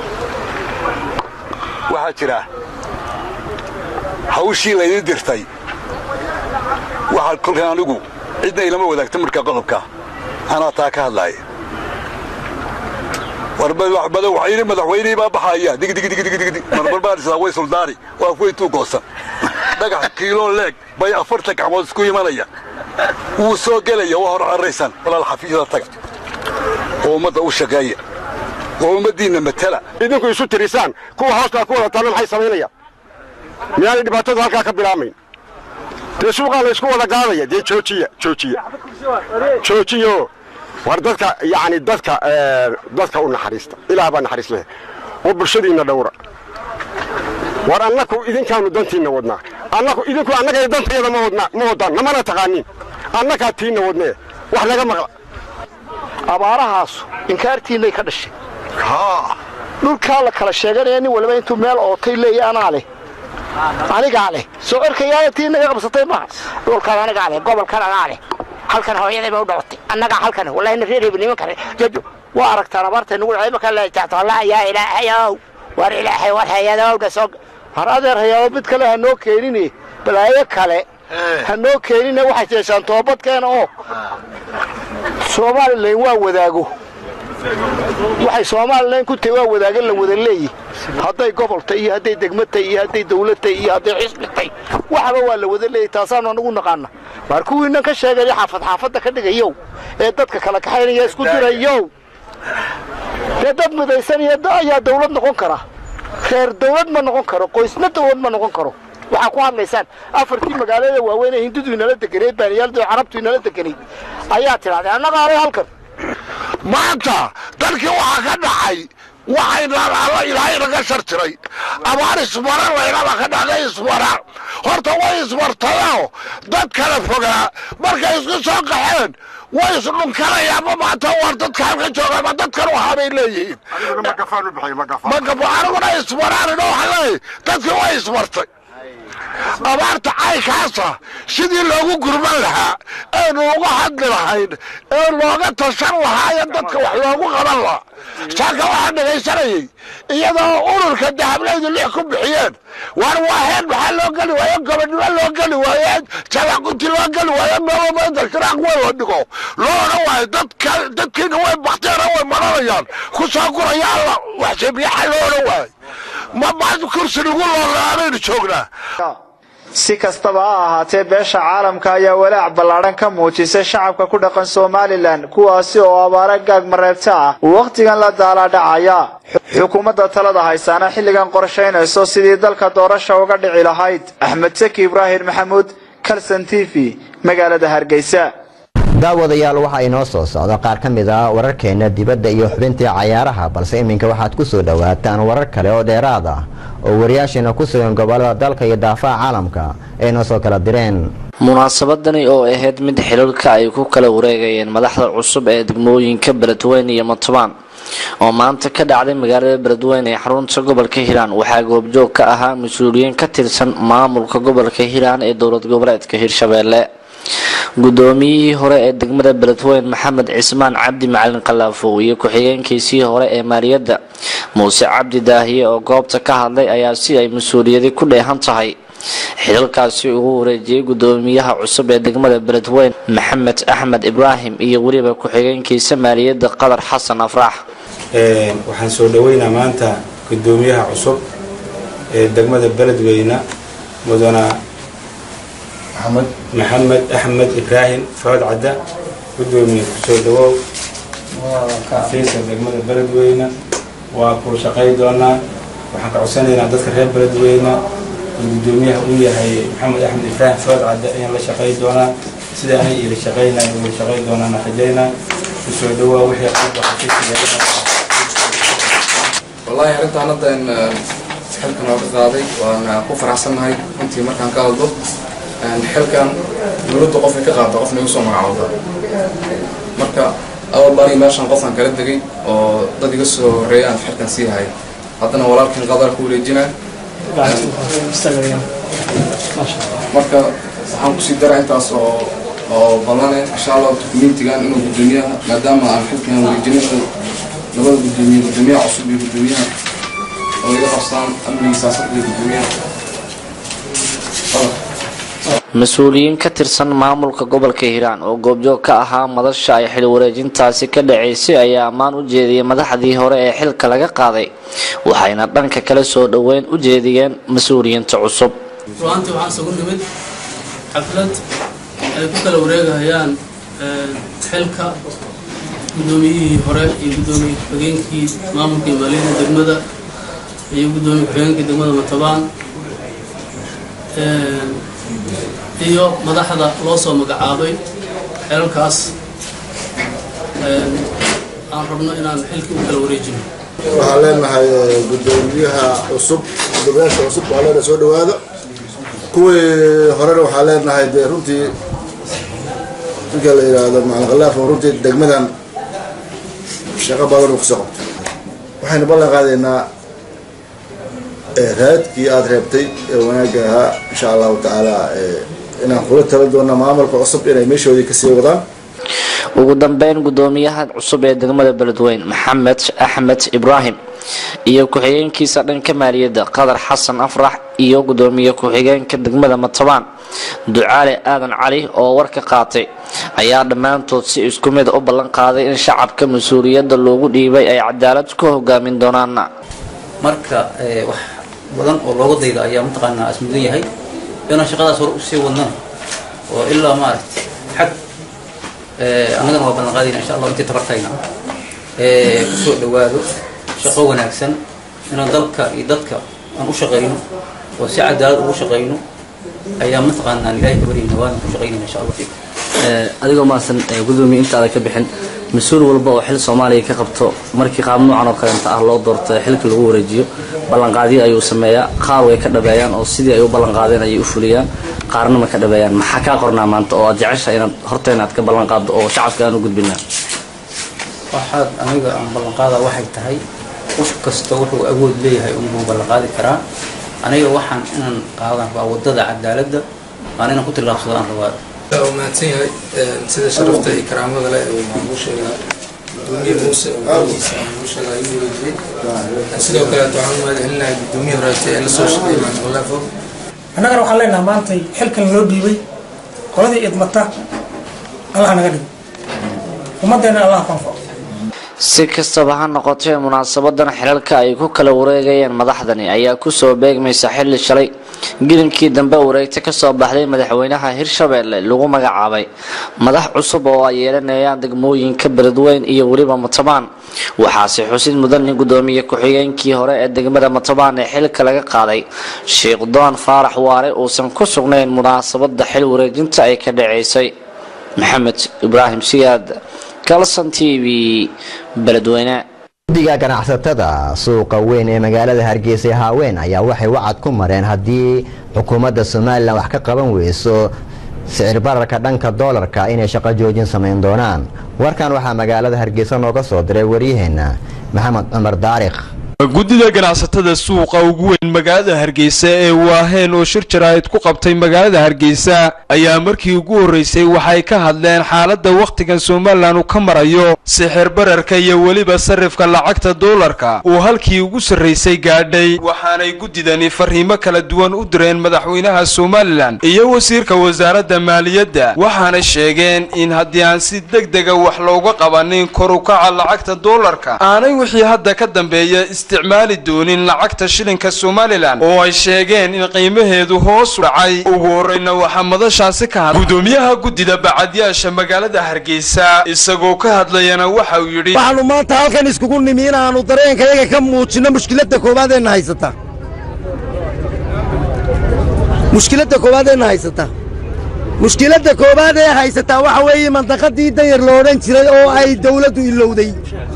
waxaa jira hawshii laydin dirtay waxaa kolkan anigu cidna ilama wadaagta markaa qodobka anaa taa ka hadlaaya war madaxweyne madaxweynihii baa baxaya digdigdigdigdig marmar baan isla way suldaani waa weyntuu goosan dhagax kiiloo leeg bay afartan gacmood isku imanaya wuu soo gelaya waa hor carraysan walaal xafiisda taga oo ummadda u shaqeeya oo ummaddiinna matala idinku isu tirisaan kuwa hoostaa ku wada taalla maxay samaynayaan miyaanay dhibaatadu halkaa ka bilaamayn dee suuqaa laysku wada gaadaya dee joojiya joojiya joojiyo war dadka yacni dadka dadka u naxariista ilaah baa naxariis leh oo bulshadiinna dhowra war annaku idinkaanu dantiinna wadnaa annaku idinku annaga dantayada ma wadnaa ma wadaan namana taqaanin annakaa tiinna wadnee wax naga maqla abaarahaasu inkaartiinnay ka dhashay dhulkaa la kala sheeganaya nin waliba intuu meel ootay leeya anaa leh anigaa leh soo erkayaana tii naga qabsatay maaha dhulkan anigaa leh gobolkan anaa leh halkan hooyaday ba u dhalatay annagaa halkan wallahina reer hebel nimankan jajo waa aragtaan abaartay nagu dhacay markaa la taxto allah yaa ilaahayow war ilaahay war hayadowdha soo har adeer hayaado mid kale ha noo keenine balaayo kale ha noo keenine waxay jeeshaan toobadkeena oo somalilan waa wadaago waxay somalilan ku tahay waa wadaagan la wada leeyi hadday goboltay iyo hadday degmatay iyo hadday dawladtay iyo hadday xisbitay waxaba waa la wada leeyahy taasaanu anagu naqaana waar kuwiinan ka sheegaya xaafad xaafadda ka dhigayow ee dadka kala kaxaynaya isku dirayow dee dad midaysanaya ayaa dawlad noqon kara reer dawlad ma noqon karo qoysna dawlad ma noqon karo waxaa ku hadlaysaan afartii magaalada waaweyn ee hindudu inala deganeed baaniyaaldu carabtu inala deganeyd ayaa tidhahdeen annaga alay halkan maanta dalkii waxaa ka dhacay waxaynaan alla ilaahay naga shartiray abaar ismara laynaba ka dhacday ismara horta way ismartayoo dad kala fogaa markay isku soo qaxeen way isdhunkanayaanma maanta war dadka halka joogaama dadkan waxaa bay leeyihiin magafa aniguna ismaraanin oo waxaleey dadkii way ismartay abaarta caykaasa sidii loogu gurman lahaa eenu uga hadli lahayn ee looga tashan lahaa ee dadka wax loogu qaban lahaa saaka waxaan dhegaysanayay iyadoo ururka dahablaydu lix ku bixiyeen war waaheen maxaa loo geli waaye gobonnimo loo geli waaye jabaquti loo geli waaye meelomada shiraaq weyn la dhigo loo odhan waayo dadka dadkiina way bakteena way maranayaan ku soo guraya alla waxshebiyaxa loo odhan waayo ma maanta kursi lagu loolaabaynu joognaa si kastaba ha ahaatee beesha caalamka ayaa walaac ballaadhan ka muujisay shacabka ku dhaqan somalilan kuwaasi oo abaare gaag mareebta ah wakhtigan la daalaadhacaya xukuumadda talada haysaana xilligan qorshaynayso sidii dalka doorasha uga dhici lahayd axmed saki ibraahim maxamuud kalson t v magaalada hargeysa daawadayaal waxaa inoo soo socda qaar ka mid ah wararkeena dibadda iyo xubintii cayaaraha balse iminka waxaad ku soo dhowaataan warar kale oo dheeraad ah oo wariyaasheena ku sugan gobolada dalka iyo daafaha caalamka ay noo soo kala direen munaasabadani oo ahayd mid xililka ay ku kala wareegayeen madaxda cusub ee degmooyinka beledweyne iyo matobaan oo maanta ka dhacday magaalada beledweyne ee xarunta gobolka hiiraan waxaa goobjoog ka ahaa mas-uuliyiin ka tirsan maamulka gobolka hiiraan ee dowlad goboleedka hirshabeelle gudoomiyihii hore ee degmada beledweyne maxamed cismaan cabdi macalin khalaafo iyo ku-xigeenkiisii hore ee maaliyadda muuse cabdi daahiye oo goobta ka hadlay ayaa si ay mas-uuliyadi ku dheehan tahay xilalkaasi ugu wareejiyey gudoomiyaha cusub ee degmada beledweyne maxamed axmed ibraahim iyo weliba ku-xigeenkiisa maaliyadda qadar xasan afraax waxaan soo dhaweynaa maanta gudoomiyaha cusub ee degmada beledweyne mudana maxamed axmed ibraahim food cadda gudoomiye kusoo dhawow xafiiska degmada beledweyne waa kuu shaqay doonaa waxaan ka codsanaynaa dadka reer beledweyne uu gudoomiyaha uu yahay maxamed axmed ibraahim food cadda ayaan la shaqay doonaa sida anay ila shaqaynay ula shaqay doonaan rajaynaa kusoo dhawaa wixii qalba xafiiska wallaahi arrintaan hadda in xilkan oo ka qaaday waan ku faraxsannahay runtii markaan ka hadlo xilkan dowladda qofay ka qaata qofna igu soo magacaawda marka awal baan meeshan qofkan kala degay oo dad iga soo horeeya aan xilkan sii hay haddana walaalkan qadar ku wareejinaa marka waxaan kusii dara intaas oo oo ballane insha allah communitigan inuu gudoomiyaha maadaama aan xilkan wareejinin labada gudoomiye gudoomiyaha cusub iyo gudoomiyaha oo iga qabstaan amniga siyaasadda iyo gudoomiyaha mas-uuliyiin ka tirsan maamulka gobolka hiiraan oo goobjoog ka ahaa madasha ay xil wareejintaasi ka dhacaysay ayaa ammaan u jeediyey madaxdii hore ee xilka laga qaaday waxayna dhanka kale soo dhoweyn u jeediyeen mas-uuliyiinta cusub ruaantii waxaan isugu nimid xaflad ay ku kala wareegahayaan xilka gudoomiyihii hore iyo gudoomiye ku-xigeenkii maamulka iyo maaliyadda degmada iyo gudoomiye ku-xigeenkii degmada matabaan iyo madaxda loo soo magacaabay xelalkaas aan rabno inaan xilkii u kala wareejino waxaan leenahay gudoomiyaha cusub gudoomiyaasha cusub waxaa leenahay soo dhawaada kuwii horena waxaa leenahay dee runtii ninka la yidhaahdo macalin khalaaf oo runtii degmadan shaqo badan uu kasoo qabtay waxaynu ballan qaadaynaa raadkii aada reebtay ee wanaagga ahaa insha allahu tacaala inaan kula tala doona maamulka cusub inay meeshoodii kasii wadaan ugu dambeyn gudoomiyaha cusub ee degmada beledweyne maxamed axmed ibraahim iyo ku-xigeenkiisa dhanka maaliyadda qadar xasan afrax iyo gudoomiye ku-xigeenka degmada matabaan ducaale aadan cali oo warka qaatay ayaa dhammaantood si isku mid u ballan qaaday in shacabka mas-uuliyadda loogu dhiibay ay cadaalad ku hogaamin doonaan marka wax badan oo looga dayda ayaa mataqaanaa asmudan yahay inaan shaqadaas hore usii wadnana oo ilaa maaragtay xag annagana waa ballan qaadayna insha allah intii tabartayna kusoo dhawaado shaqo wanaagsan inaan dalka iyo dadka aan u shaqayno oo si cadaalad ugu shaqayno ayaa mataqaanaa ilaahay ka baryayna waana ku shaqaynayna insha allah adigoo maasan gudoomiye intaada ka bixin mas-uul walba oo xil soomaaliya ka qabto markii qaab noocan oo kaleenta ah loo doorto xilka lagu wareejiyo ballanqaadyo ayuu sameeyaa qaar way ka dhabeeyaan oo sidii ay u ballanqaadeen ayay u fuliyaan qaarna ma ka dhabeeyaan maxaa kaa qornaa maanta oo aad jecesha inaad horteena aad ka ballanqaaddo oo shacabka aan u gudbinaa waxaad aniga aan ballanqaada waxay tahay qof kasta wuxuu awood leeyahay unbuu ballanqaadi karaa aniga waxaan inaan qaadan rabaa wadada cadaaladda waan inaan ku tillaabsado aan rabaa waa mahadsan yahay sida sharafta iyo karaamada leh uu maamuusheega gudoomiye muuse oo golihiisa maamuusheega ayuu wareejiyey sidoo kaleeto waxaan u mahadcelinahay gudoomiye horeete ee lasoo shaqeeyay macalin khalaafo annagana waxaan leenahay maantay xilkan loo dhiibay qoladii idmata allah naga dhigo ummaddeena allah ku anfaco si kastaba ha noqotee munaasabadan xilalka ay ku kala wareegayeen madaxdani ayaa kusoo beegmaysa xilli shalay gilinkii dambe wareegta kasoo baxday madaxweynaha hirshabeelle lagu magacaabay madax cusub oo ay yeelanayaan degmooyinka beledweyn iyo weliba matabaan waxaase xusid mudan in gudoomiye ku-xigeenkii hore ee degmada matabaan ee xilka laga qaaday sheekh doon faarax waare uusan ku sugnayn munaasabada xil wareejinta ay ka dhaceysay maxamed ibraahim siyaad kalson t v beledweyne guddiga ganacsatada suuqa weyn ee magaalada hargeysa ee haaweyn ayaa waxay wacad ku mareen haddii xukuumadda somalilan wax ka qaban weyso sicir bararka dhanka doolarka inay shaqo joojin samayn doonaan warkan waxaa magaalada hargeysa nooga soo diray waryaheena maxamed cumar daarikh guddida ganacsatada suuqa ugu weyn magaalada hargeysa ee waaheen oo shir jaraa'id ku qabtay magaalada hargeysa ayaa markii ugu horreysay waxay ka hadleen xaaladda wakhtigan somalilan uu ka marayo sixir bararka iyo weliba sarrifka lacagta doolarka uu halkii ugu sarraysay gaadhay waxaanay guddidani farriimo kala duwan u direen madaxweynaha somalilan iyo wasiirka wasaaradda maaliyadda waxaana sheegeen in haddii aan si deg dega wax looga qabanin kor u kaca lacagta doolarka aanay wixii hadda ka dambeeya isticmaali doonin lacagta shilinka somalilan oo ay sheegeen in qiimaheedu hoos u dhacay ugu horreyna waxaa madashaasi ka hadlay gudoomiyaha guddida bacadyaasha magaalada hargeysa isagoo ka hadlayana waxa uu yidhi waxaannu maanta halkan iskugu nimi inaannu dareenkayaga ka muujinno mushkiladda koowaadeenna haysata mushkiladda koowaadeenna haysata mushkiladda koowaad ee haysataa waxa weeye mandaqadii danyar lo odhan jiray oo ay dawladdu ilowday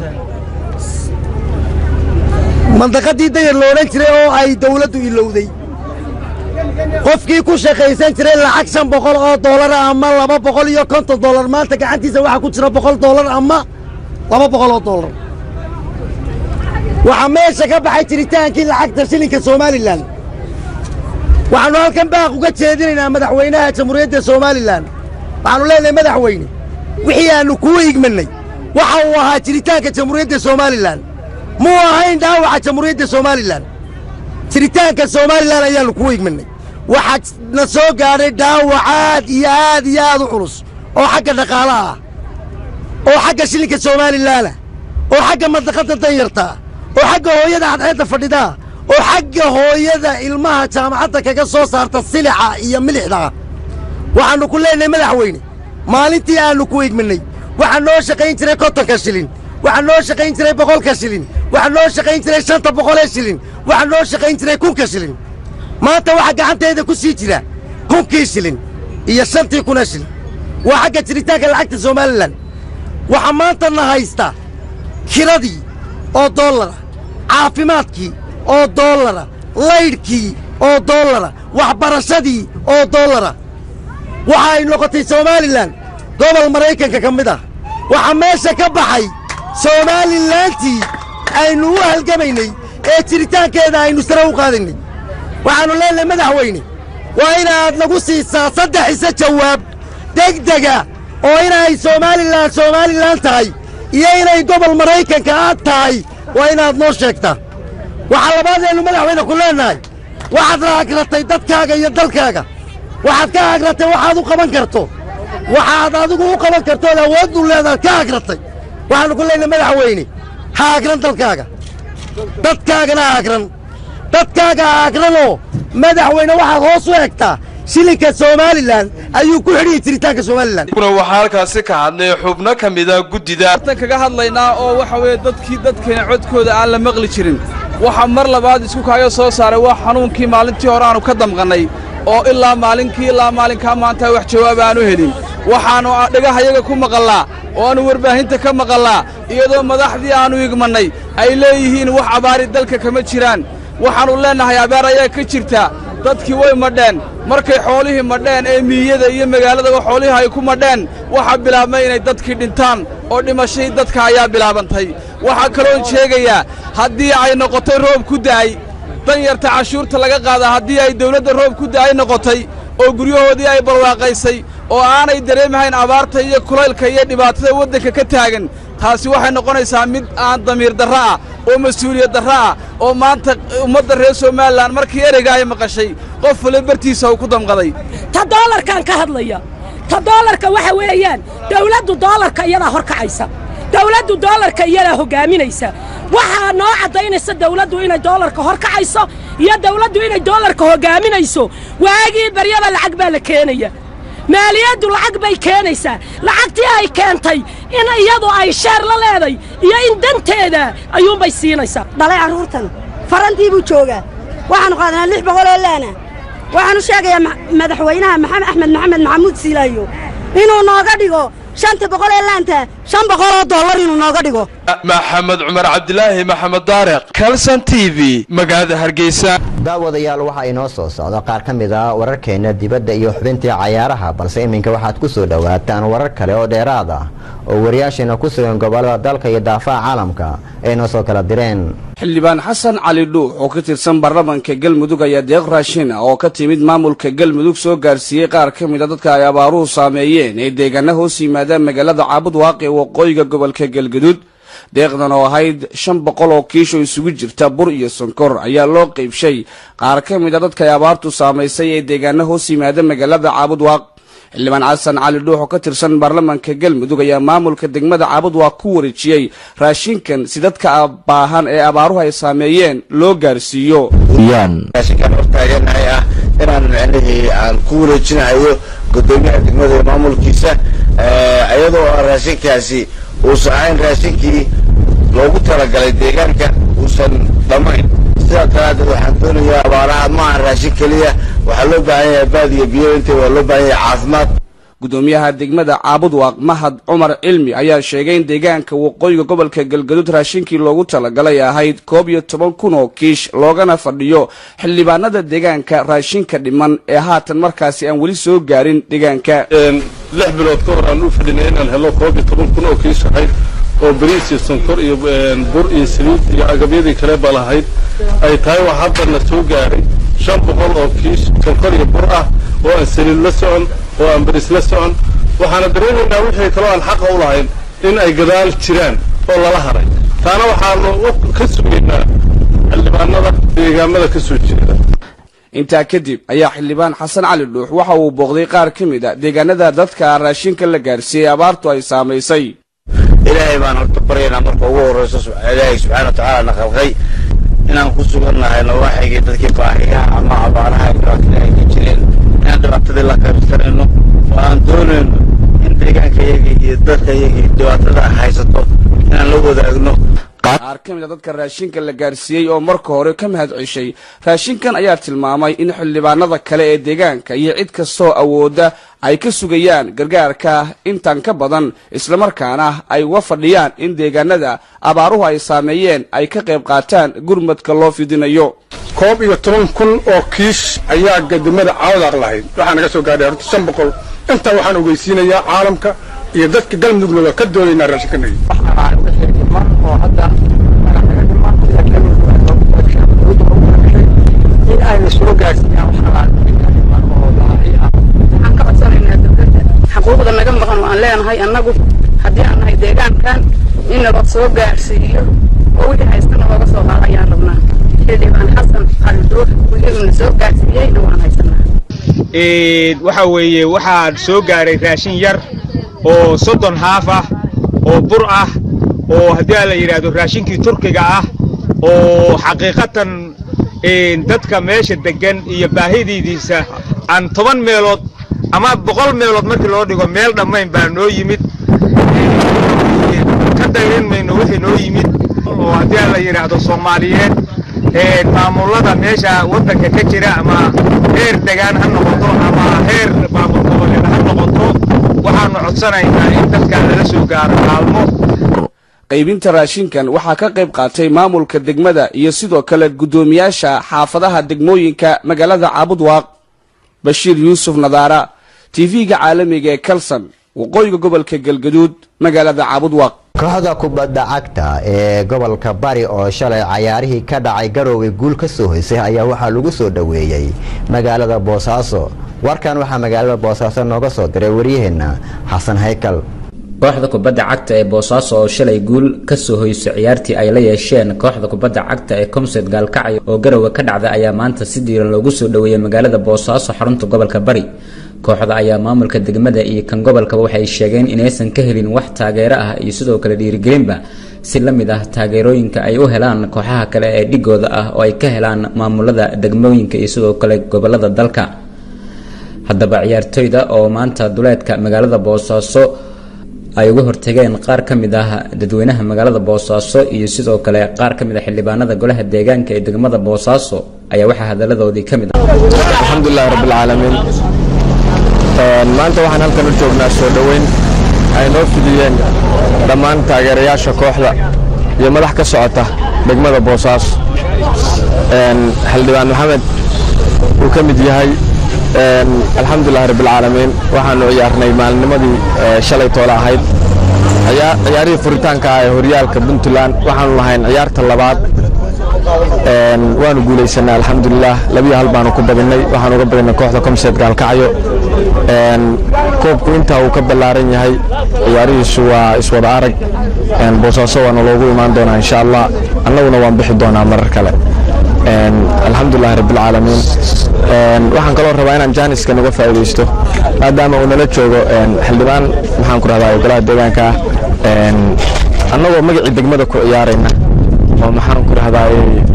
mandaqadii dayar lo odhan jiray oo ay dawladdu ilowday qofkii ku shaqaysan jiray lacag shan boqol oo doolara ama laba boqol iyo konton doolar maanta gacantiisa waxaa ku jira boqol doolar ama laba boqol oo doolar waxaa meesha ka baxay jiritaankii lacagta shilinka somalilan waxaannu halkan baaq uga jeedinaynaa madaxweynaha jamhuuriyadda somalilan waxaannu leenahay madaxweyne wixii aannu kuu igmannay waxa uu ahaa jiritaanka jamhuuriyadda somalilan muu ahayn dhaawaca jamhuuriyadda somalilan jiritaanka somalilan ayaannu kuu igminay waxaa na soo gaadhay dhaawac aad iyo aad iyo aad u culus oo xagga dhaqaalaha ah oo xagga shilinka somalilaana oo xagga mandaqadda danyartaa oo xagga hooyada cadceedda fadhidaa oo xagga hooyada ilmaha jaamacadda kaga soo saarta silixa iyo milixdaa waxaannu ku leenahay madaxweyne maalintii aannu ku igminay waxaa noo shaqayn jiray kontonka shilin waxaa noo shaqayn jiray boqolka shilin waxaa noo shaqayn jiray shanta boqolee shilin waxaa noo shaqayn jiray kunka shilin maanta waxaa gacanteeda ku sii jira kunkii shilin iyo shantii kuna shilin waa xagga jiritaanka lacagta somalilan waxaa maanta na haysta kiradii oo dollara caafimaadkii oo dollara laydhkii oo dollara waxbarashadii oo dollara waxa ay noqotay somalilan gobol maraykanka ka mid ah waxaa meesha ka baxay somaalilantii aynu u halgamaynay ee jiritaankeeda aynu sare u qaadaynay waxaannu leenahay madaxweyne waa inaad nagu siisaa saddex ise jawaab degdega oo inay somalilan somalilan tahay iyo inay gobol maraykanka aad tahay waa inaad noo sheegtaa waxaa labaadeennu madaxweyne ku leennahay waxaad raagratay dadkaaga iyo dalkaaga waxaad ka agratay waxaad u qaban karto waxaad adigu u qaban kartood awooddu leedaad ka agratay waxaannu ku leenahay madaxweyne ha agran dalkaaga dadkaagana ha agran dadkaaga ha agranoo madaxweyne waxaad hoos u egtaa shilinka somalilan ayuu ku xidhiyi jiritaanka somalilan kuna waxaa halkaasi ka hadlay xubno ka mida guddida tan kaga hadlaynaa oo waxa weeye dadkii dadkeena codkooda aan la maqli jirin waxa mar labaad isku kaaga soo saaray waa xanuunkii maalintii hore aanu ka damqannay oo ilaa maalinkii ilaa maalinkaa maanta wax jawaab aanu helin waxaannu dhagahayaga ku maqallaa oo aannu warbaahinta ka maqallaa iyadoo madaxdii aannu igmannay ay leeyihiin wax abaari dalka kama jiraan waxaannu leennahay abaar ayaa ka jirta dadkii way madheen markay xoolihii madheen ee miiyada iyo magaaladaba xoolihii ay ku madheen waxaa bilaabmay inay dadkii dhintaan oo dhimashadii dadka ayaa bilaabantay waxaa kaloon sheegayaa haddii ay noqotay roob ku da'ay danyarta cashuurta laga qaadaa haddii ay dawladda roob ku da'ay noqotay oo guryahoodii ay barwaaqaysay oo aanay dareemahayn abaarta iyo kulaylka iyo dhibaatada waddanka ka taagan taasi waxay noqonaysaa mid aan damiir darro ah oo mas-uuliyad darro ah oo maanta ummadda reer somalilan markii ereyga ay maqashay qof wale bartiisa uu ku damqaday ta doolarkaan ka hadlaya ta doolarka waxa weeyaan dawladdu doolarka iyadaa hor kacaysa dawladdu doolarka iyadaa hoggaaminaysa waxaa noo caddaynaysa dawladdu inay doolarka hor kacayso iyo dawladdu inay doolarka hoggaaminayso waagii baryaba lacag baa la keenaya maaliyaddu lacag bay keenaysaa lacagtii ay keentay in iyadu ay sheer la leeday iyo in danteeda ayuunbay siinaysaa dhalay carruurtan farantii buu joogaa waxaannu qaadanaa lix boqoloo laana waxaanu sheegayaa madaxweynaha maxamed axmed maxamed maxamuud siilaayo inuu nooga dhigo shanta boqol ee laanta shan boqol oo dollar inuu nooga dhigo maxamed cumar cabdilaahi maxamed daareq kalson t v magaalada hargeysa daawadayaal waxaa inoo soo socda qaar ka mid a wararkeena dibadda iyo xubintii cayaaraha balse iminka waxaad ku soo dhowaataan warar kale oo dheeraad ah oo wariyaasheena ku sugan gobollada dalka iyo daafaha caalamka ay noo soo kala direen xildhibaan xasan cali dhuux oo ka tirsan baarlamaanka galmudug ayaa deeq raashin ah oo ka timid maamulka galmudug soo gaarsiiyey qaar ka mid a dadka ay abaaruhu saameeyeen ee deegaana hoos yimaadaan magaalada caabud waaqi ee waqooyiga gobolka galgaduud deeqdan oo ahayd shan boqol oo kiisho isugu jirta bur iyo sonkor ayaa loo qaybshay qaar ka mid a dadka ay abaartu saamaysay ee deegaana hoos yimaada magaalada caabud waaq xildhibaan xasan cali dhuux oo ka tirsan baarlamaanka galmudug ayaa maamulka degmada caabud waaq ku wareejiyey raashinkan si dadka baahan ee abaaruhu ay saameeyeen loo gaarsiiyo raashinkan hortaaganahay ah inaan micnihii aan ku wareejinayo gudoomiyaha degmada iyo maamulkiisa iyadoo raashinkaasi uusan ahayn raashinkii loogu talagalay deegaanka uusan dhammayn sidaa daraaddeed waxaan doonayaa abaaraha ma aha raashin keliya waxaa loo baahan yahay baad iyo biyo intay waa loo baahan yahay caafimaad gudoomiyaha degmada caabud waaq mahad cumar cilmi ayaa sheegay in deegaanka waqooyiga gobolka galgaduud raashinkii loogu talagalay ahayd koob iyo toban kun oo kiish loogana fadhiyo xildhibaanada deegaanka raashinka dhiman ee haatan markaasi aan weli soo gaarin deegaanka lix bilood ka hor aan u fadhinay inaan helo koob iyo toban kun oo kiish ahayd oo bariis iyo sonkor iyo bur iyo saliid iyo agabyadii kale ba lahayd ay tahay wax haddana soo gaaray shan boqol oo kiish sonkor iyo bur ah oo aan saliid la socon oo aan bariis la socon waxaana dareemaynaa wixii kaloo aan xaqa u lahayn in ay gadaal jiraan oo lala haray taana waxaanu ka sugaynaa xildhibaanada deegaamada ka soo jeeda intaa kadib ayaa xildhibaan xasan cali dhuux waxa uu booqday qaar ka mid a deegaanada dadka raashinka la gaarsiiyey abaartu ay saamaysay ilaahay baan horta baryaynaa marka ugu horreyso ilaahay subxaana watacaala na khalqay inaan ku sugannahay nawaaxigii dadkii baahiyaha ama abaaraha dhibaatada ay ka jireen inaan dhibaatadii la qaybsanayno oo aan doonayno in deegaanka iyagii iyo dadka iyagii dhibaatada haysato inaan la wadaagno qaar ka mid a dadka raashinka la gaarsiiyey oo marka hore ka mahad ceshay raashinkan ayaa tilmaamay in xildhibaanada kale ee deegaanka iyo cid kastoo awoodda ay ka sugayaan gargaarka intan ka badan islamarkaana ay uga fadhiyaan in deegaanada abaaruhu ay saameeyeen ay ka qayb qaataan gurmadka loo fidinayo koob iyo toban kun oo kiish ayaa gadamada caawdaaq lahayd waxaa naga soo gaadhay horta shan boqol intaa waxaan ogeysiinayaa caalamka iyo dadka galmudugna ka doodaynaa raashinkanagi in ayna soo gaarsiiyaan waxaan ka codsanaynaa dowladda xaquuqda naga maqan oo aan leenahay annagu haddii aan nahay deegaankan in nala soo gaarsiiyo oo wixii haystana looga soo qaado ayaan rabnaa xildhibaan xasan cali duux wixii soo gaarsiiyeyna waan haysanaa waxa weeye waxaa soo gaaray raashin yar oo soddon haaf ah oo bur ah oo haddii aan la yidhaahdo raashinkii turkiga ah oo xaqiiqatan dadka meesha degan iyo baahidiidiisa aan toban meelood ama boqol meelood markii loo dhigo meel dhammayn baa noo yimid ka dayrin mayno wixii noo yimid oo haddii aan la yidhaahdo soomaaliyeed maamullada meesha waddanka ka jira ama heer degaan ha noqoto ama heer maamul goboleed ha noqoto waxaanu codsanaynaa in dadka lala soo gaaro kaalmo qaybinta raashinkan waxaa ka qayb qaatay maamulka degmada iyo sidoo kale guddoomiyaasha xaafadaha degmooyinka magaalada caabudwaaq bashiir yuusuf nadaara tv-ga caalamiga ee kalson waqooyiga gobolka galgaduud magaalada caabudwaaq kooxda kubadda cagta ee gobolka bari oo shalay cayaarihii ka dhacay garowe guul ka soo hoysay ayaa waxaa lagu soo dhoweeyey magaalada boosaaso warkan waxaa magaalada boosaaso nooga soo diray waryaheena xasan haykal kooxda kubadda cagta ee boosaaso oo shalay guul ka soo hoysay ciyaartii ay la yeesheen kooxda kubadda cagta ee comsed gaalkacyo oo garowe ka dhacda ayaa maanta si diiran loogu soo dhoweeyey magaalada boosaaso xarunta gobolka bari kooxda ayaa maamulka degmada iyo kan gobolkaba waxay sheegeen inaysan ka helin wax taageero ah iyo sidoo kale dhiirigelinba si la mid ah taageerooyinka ay u helaan kooxaha kale ee dhigooda ah oo ay ka helaan maamulada degmooyinka iyo sidoo kale gobolada dalka haddaba ciyaartoyda oo maanta duleedka magaalada boosaaso ay uga hortageen qaar ka mid ah dadweynaha magaalada boosaaso iyo sidoo kale qaar ka mid ah xildhibaanada golaha deegaanka ee degmada boosaaso ayaa waxaa hadaladoodii ka mid ah alxamdulilahi rabbilcaalamiin maanta waxaan halkan u joognaa soo dhoweyn ay noo fidiyeen dhammaan taageerayaasha kooxda iyo madax ka socota degmada boosaaso xildhibaan maxamed uu ka mid yahay alxamdulilahi rabbilcaalamiin waxaanu ciyaarnay maalinimadii shalay toole ahayd ciyaarihii furitaanka ah ee horyaalka puntland waxaanu lahayn ciyaarta labaad waanu guulaysanay alxamdulilah labiyo hal baanu ku badinay waxaanu uga badinay kooxda comset gaalkacyo koobku intaa uu ka ballaaran yahay ciyaarihiisu waa iswada arag boosaaso waana loogu imaan doonaa insha allah annaguna waan bixi doonaa marar kale alxamdulilahi rabbilcaalamiin waxaan kaloo rabaa inaan jaaniska naga faa'iidaysto maadaama uu nala joogo xildhibaan maxaan ku rahdaa golaha deegaanka ah annagoo magacii degmada ku ciyaarayna oo maxaan ku rahdaa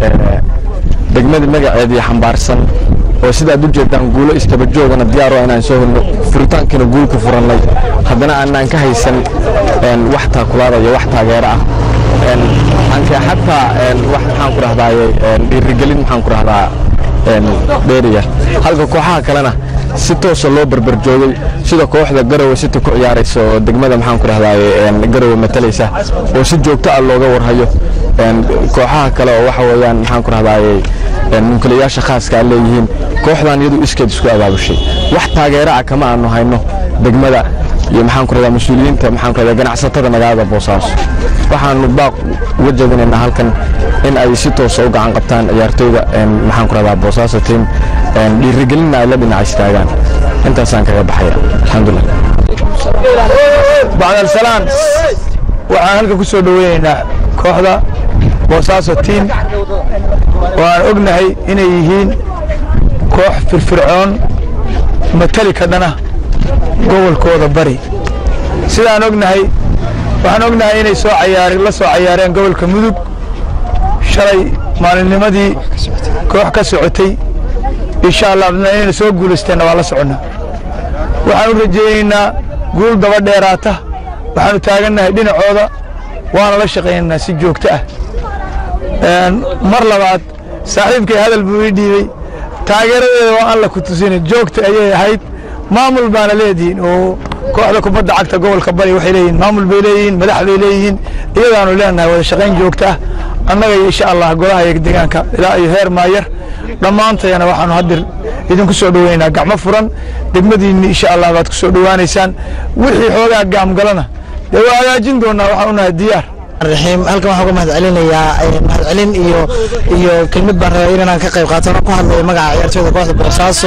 degmadii magaceedii xambaarsan oo sidaad u jeedaan guulo istaba joogana diyaaro inaan soo helno furitaankiina guul ku furannay haddana aanaan ka haysan wax taakulaada iyo wax taageero ah anke xataa wax maxaan ku rahdaaye dhiirigelin maxaan ku rahdaa dheeriya halka kooxaha kalena si toosa loo barbar joogay sida kooxda garowe city ku ciyaaraysa oo degmada maxaan ku rahdaaye garowe matalaysa oo si joogto ah looga warhayo kooxaha kale oo waxa weeyaan maxaan ku rahdaaye mulkilayaasha khaaska a leeyihiin kooxdan iyadu iskeed isku abaabushay wax taageero ah kama aanu hayno degmada iyo maxaan ku rahdaa mas-uuliyiinta maxaan ku rahdaa ganacsatada magaalada boosaaso waxaanu baaq uga jeedinaynaa halkan in ay si toosa u gacan qabtaan ciyaartoyda maxaan ku rahdaa boosaaso team dhiirigelinna ay la dhinac istaagaan intaasaan kaga baxaya alxamdulilah bacdalsalaan waxaan halka ku soo dhoweynaynaa kooxda boosaaso tiim oo aan ognahay inay yihiin koox firfircoon matali ka dhana gobolkooda bari sidaan ognahay waxaan ognahay inay soo cayaar la soo cayaareen gobolka mudug shalay maalinnimadii koox ka socotay insha allah inayna soo guulaysteenna waa la soconnaa waxaan u rajaynaynaa guul daba dheeraata waxaanu taagannahay dhinacooda waana la shaqaynaynaa si joogto ah mar labaad saaxiibkay hadal buu ii dhiibey taageeradeeda waa aan la ku tusinin joogta ayay ahayd maamul baana leedihiin oo kooxda kubadda cagta gobolka bari waxay leeyihiin maamul bay leeyihiin madax bay leeyihiin iyadaanu leenahay wada shaqayn joogto ah annaga iyo insha allah golaha iyo deegaanka ilaa iyo heer maayar dhammaantayana waxaanu haddir idinku soo dhoweynaynaa gacmo furan degmadiinni insha allah baad ku soo dhowaanaysaan wixii xoogaa gaamgalana dee waa hagaajin doonaa waxaan unahay diyaar raxiim halkan waxaan uga mahad celinayaa mahadcelin iyo iyo kelmid baan rabaa inaan ka qayb qaato anoo ku hadlayo magaca ciyaartooyda kooxda boosaaso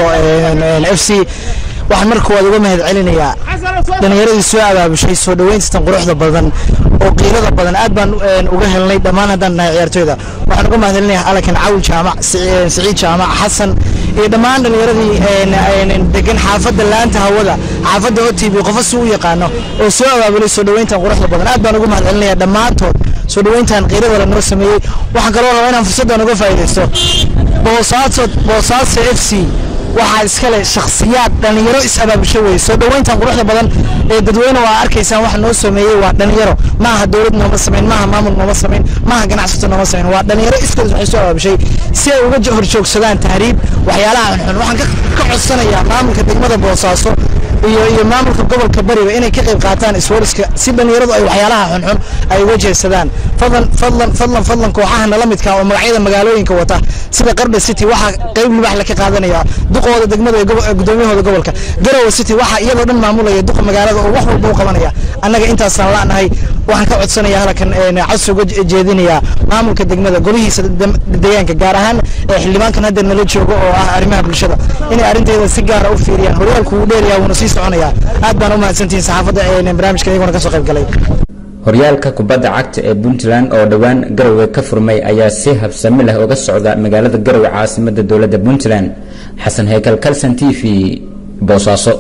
f c waxaan marka koowaad uga mahad celinayaa dhallinyaradii soo abaabushay soo dhoweyntan quruxda badan oo qiirada badan aad baan uga helnay dhammaan haddaan nahay ciyaartooyda waxaan uga mahad celinayaa alakan cawi jaamac siciid jaamac xasan iyo dhammaan dhallinyaradii degan xaafadda laanta hawada xaafadda o t v qofa si u yaqaano oo soo abaabulay soo dhoweyntan quruxda badan aad baan uga mahad celinayaa dhammaantood soo dhoweyntan qiirada la noo sameeyey waxaan kaloo rabaa inaan fursaddan uga faa'iidaysto boosaaso boosaaso f c waxaa iskale shakhsiyaad dhallinyaro is-abaabusho weye soo dhoweyntan quruxda badan ee dadweyne waa arkaysaan waxa noo sameeyey waa dhallinyaro maaha dowlad nooma samayn maaha maamul nooma samayn maaha ganacsato nooma samayn waa dhallinyaro iskood waxay soo abaabushay si ay uga horjoogsadaan tahriib waxyaalaha xunxun waxaan ka codsanayaa maamulka degmada boosaaso iyo iyo maamulka gobolka bariba inay ka qayb qaataan iswariska si dhallinyaradu ay waxyaalaha xunxun ay uga jeedsadaan fadlan fadlan fadlan fadlan kooxaha nala midka oo magacyada magaalooyinka wata sida qardha city waxaa qayb libax la ka qaadanaya duqooda degmada ee gudoomiyahooda gobolka garowe city waxaa iyadoo dhan maamulaya duqa magaalada oo wax walba u qabanaya annaga intaasaan la'nahay waxaan ka codsanaya halkan codsi uga jeedinaya maamulka degmada golihiisa deegaanka gaar ahaan xildhibaankan hadda nala joogo oo ah arrimaha bulshada inay arrinteeda si gaara u fiiriyaan horyaalku wuu dheeryaha wuuna sii soconaya aad baan u mahadsantihiin saxaafadda barnaamijka iyaguna ka soo qayb galay horyaalka kubadda cagta ee puntland oo dhowaan garowe ka furmay ayaa si habsami leh uga socda magaalada garowe caasimada dowladda puntland xasan heykal kalson t v boosaaso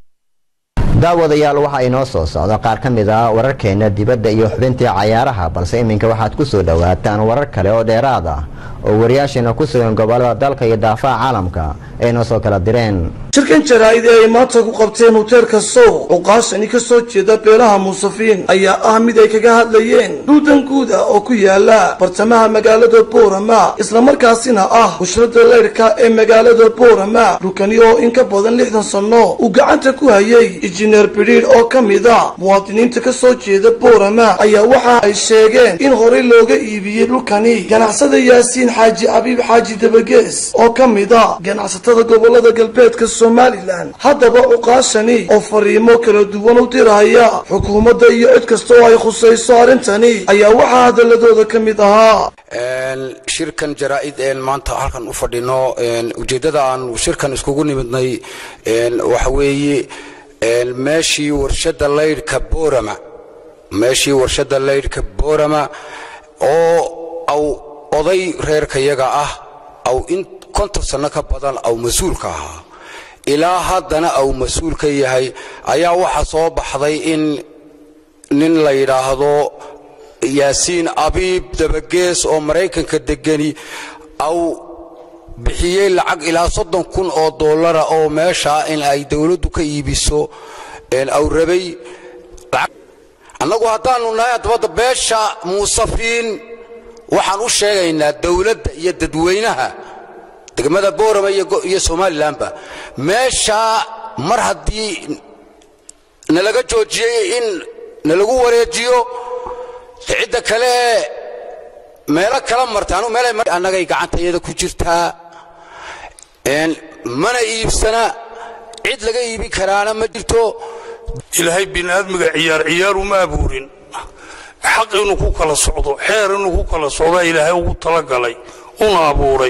daawadayaal waxa inoo soo socda qaar ka mid ah wararkeena dibadda iyo xubintii cayaaraha balse iminka waxaad ku soo dhowaataan warar kale oo dheeraad ah oo wariyaasheena ku sugan gobolada dalka iyo daafaha caalamka ay noo soo kala direen shirkan jaraa'id ee ay maanta ku qabteen hoteelka sow cuqaashani ka soo jeeda beelaha muusafiin ayaa ah mid ay kaga hadlayeen duudan guud ah oo ku yaala bartamaha magaalada boorama islamarkaasina ah bushrada leyrhka ee magaalada boorama rukani oo in ka badan lixdan sanno uu gacanta ku hayay injineer bidhiir oo ka mid a muwaadiniinta ka soo jeeda boorama ayaa waxa ay sheegeen in horey looga iibiyey dhulkani ganacsada yaasiin xaaji abiib xaaji dabagees oo ka mid a ganacsatada gobolada galbeedka somalilan haddaba cuqaashani oo fariimo kala duwan u diraya xukuumadda iyo cid kasta oo ay khusayso arrintani ayaa waxaa hadaladooda ka mid ahaa shirkan jaraa'id een maanta halkan u fadhino ujeeddada aan shirkan iskugu nimidnay waxa weeye meeshii warshadda laydhka boorama meeshii warshadda laydhka boorama oo aw oday reerkayaga ah aw in konton sanno ka badan aw mas-uulka ahaa ilaa haddana aw mas-uul ka yahay ayaa waxaa soo baxday in nin la yidhaahdo yaasiin abiib dabagees oo maraykanka degani aw bixiyey lacag ilaa soddon kun oo dollara oo meeshaa in ay dowladdu ka iibiso aw rabay annagu haddaannu nahay haddabadda beesha muusafiin waxaan u sheegaynaa dowladda iyo dadweynaha degmada boorama iyo somalilanba meeshaa mar haddii nalaga joojiyey in nalagu wareejiyo cidda kale ee meelo kala marta anu meel annagay gacantayada ku jirtaa mana iibsana cid laga iibin karaana ma jirto ilaahay bini'aadmiga ciyaar ciyaar uma abuurin xaq inuu ku kala socdo xeer inuu ku kala socdaa ilaahay ugu talagalay una abuuray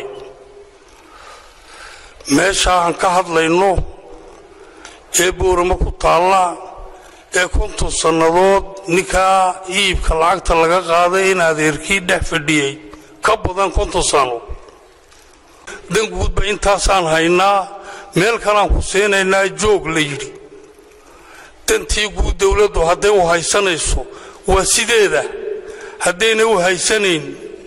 meesha aan ka hadlayno ee boorama ku taalla ee konton sannadood ninkaa iibka lacagta laga qaaday in adeerkii dhex fadhiyey ka badan konton sano dan guudba intaasaan haynaa meel kalaan ku siinaynaa joog la yidhi dantii guud dowladdu hadday u haysanayso waa sideeda haddayna u haysanayn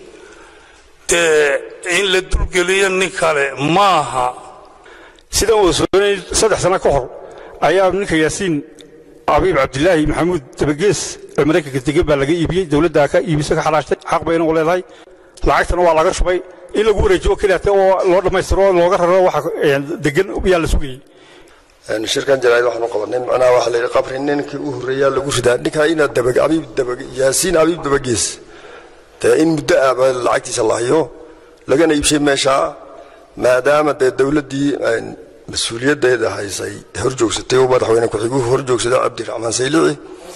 dee in la dulgeliyo nin kale maaha sidaan wada soonay saddex sano ka hor ayaa ninka yaasiin abiib cabdilaahi maxamuud dabagees ee maraykanka degan baa laga iibiyey dowladdaa ka iibisa ka xalaashtay xaq bayna u leedahay lacagtana waa laga shubay in lagu wareejiyo keliyaate oo loo dhammaystiro oo looga raro waxa degan yaa la sugayey shirkan jaraa'id waxaanu qabanay macnaha waxaa la yidhi qabri ninkii u horreeyaa lagu ridaa ninkaa inaad dabag abiib dabag yaasiin abiib dabagees dee in muddo ahba lacagtiisa la hayo lagana iibshay meeshaa maadaama dee dowladdii mas-uuliyaddeeda haysay hor joogsatay oo madaxweyne ku-xiguhu hor joogsada cabdiraxmaan saylici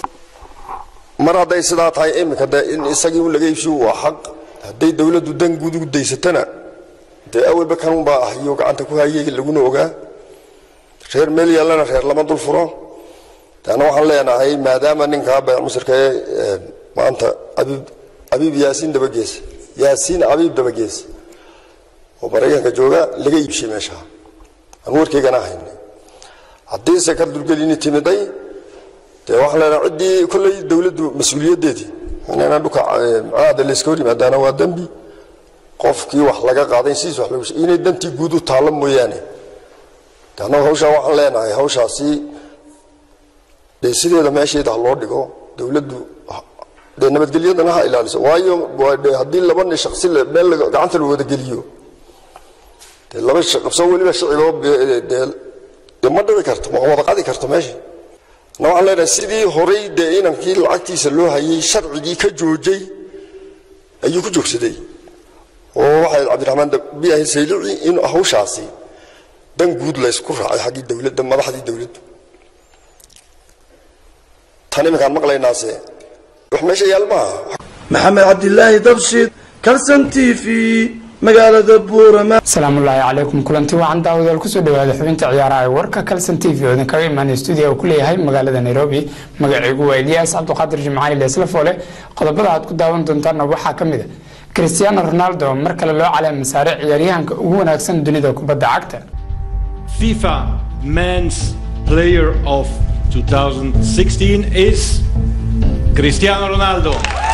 mar hadday sidaa tahay iminka dee in isagii un laga iibshiyo waa xaq hadday dowladdu dan guud ugu daysatana dee awalba kanunbaa ah iyo gacanta ku hayay laguna ogaa reer meel yaallana reer lama dul furo taana waxaan leenahay maadaama ninkaa bayc musirka ee maanta abiib abiib yaasiin dabagees yaasiin abiib dabagees oo maraykanka jooga laga iibshay meesha aan warkaygana haynay haddiise ka dulgelini timiday dee waxaan leenahay ciddii kolley dowladdu mas-uuliyaddeedii inayna dhuka macnaha dee layska hor yimaadaana waa dembi qofkii wax laga qaaday sidiis wax lagu inay dantii guud u taallo mooyaane annagu hawshaa waxaan leenahay hawshaasi dee sideeda meesheeda ha loo dhigo dowladdu dee nabadgelyadana ha ilaaliso waayo haddii laba nin shaksi meel gacanta la wada geliyo dee laba qabso weliba shiciboo dee dee ma dhici karto ma wada qadi karto meesha na waxaan leenahay sidii horay dee inankii lacagtiisa loo hayay sharcigii ka joojay ayuu ku joogsaday oo waxay cabdiraxmaan biyahi saylici in hawshaasi dan guud laysku raacay xaggii dowladda madaxdii dowladdu tan iminkaan maqlaynaase wax meesha yaal maaha maxamed cabdilaahi dabshid kalson t v magaalada buurama asalaamullaahi calaykum kulanti wacan daawadayaal kusoo dhawaada xubinta ciyaaraha ee warka kalson t v oo idinkaga imaanay stuudiga uu ku leeyahay magaalada nairobi magacaygu waa eliyaas cabdiqaadir jimcaali leeslafoole qodobada aad ku daawan doontaana waxaa ka mid a cristiano ronaldo mar kale loo caleema saaray ciyaaryahanka ugu wanaagsan dunida kubadda cagta FIFA Men's Player of 2016 is Cristiano Ronaldo.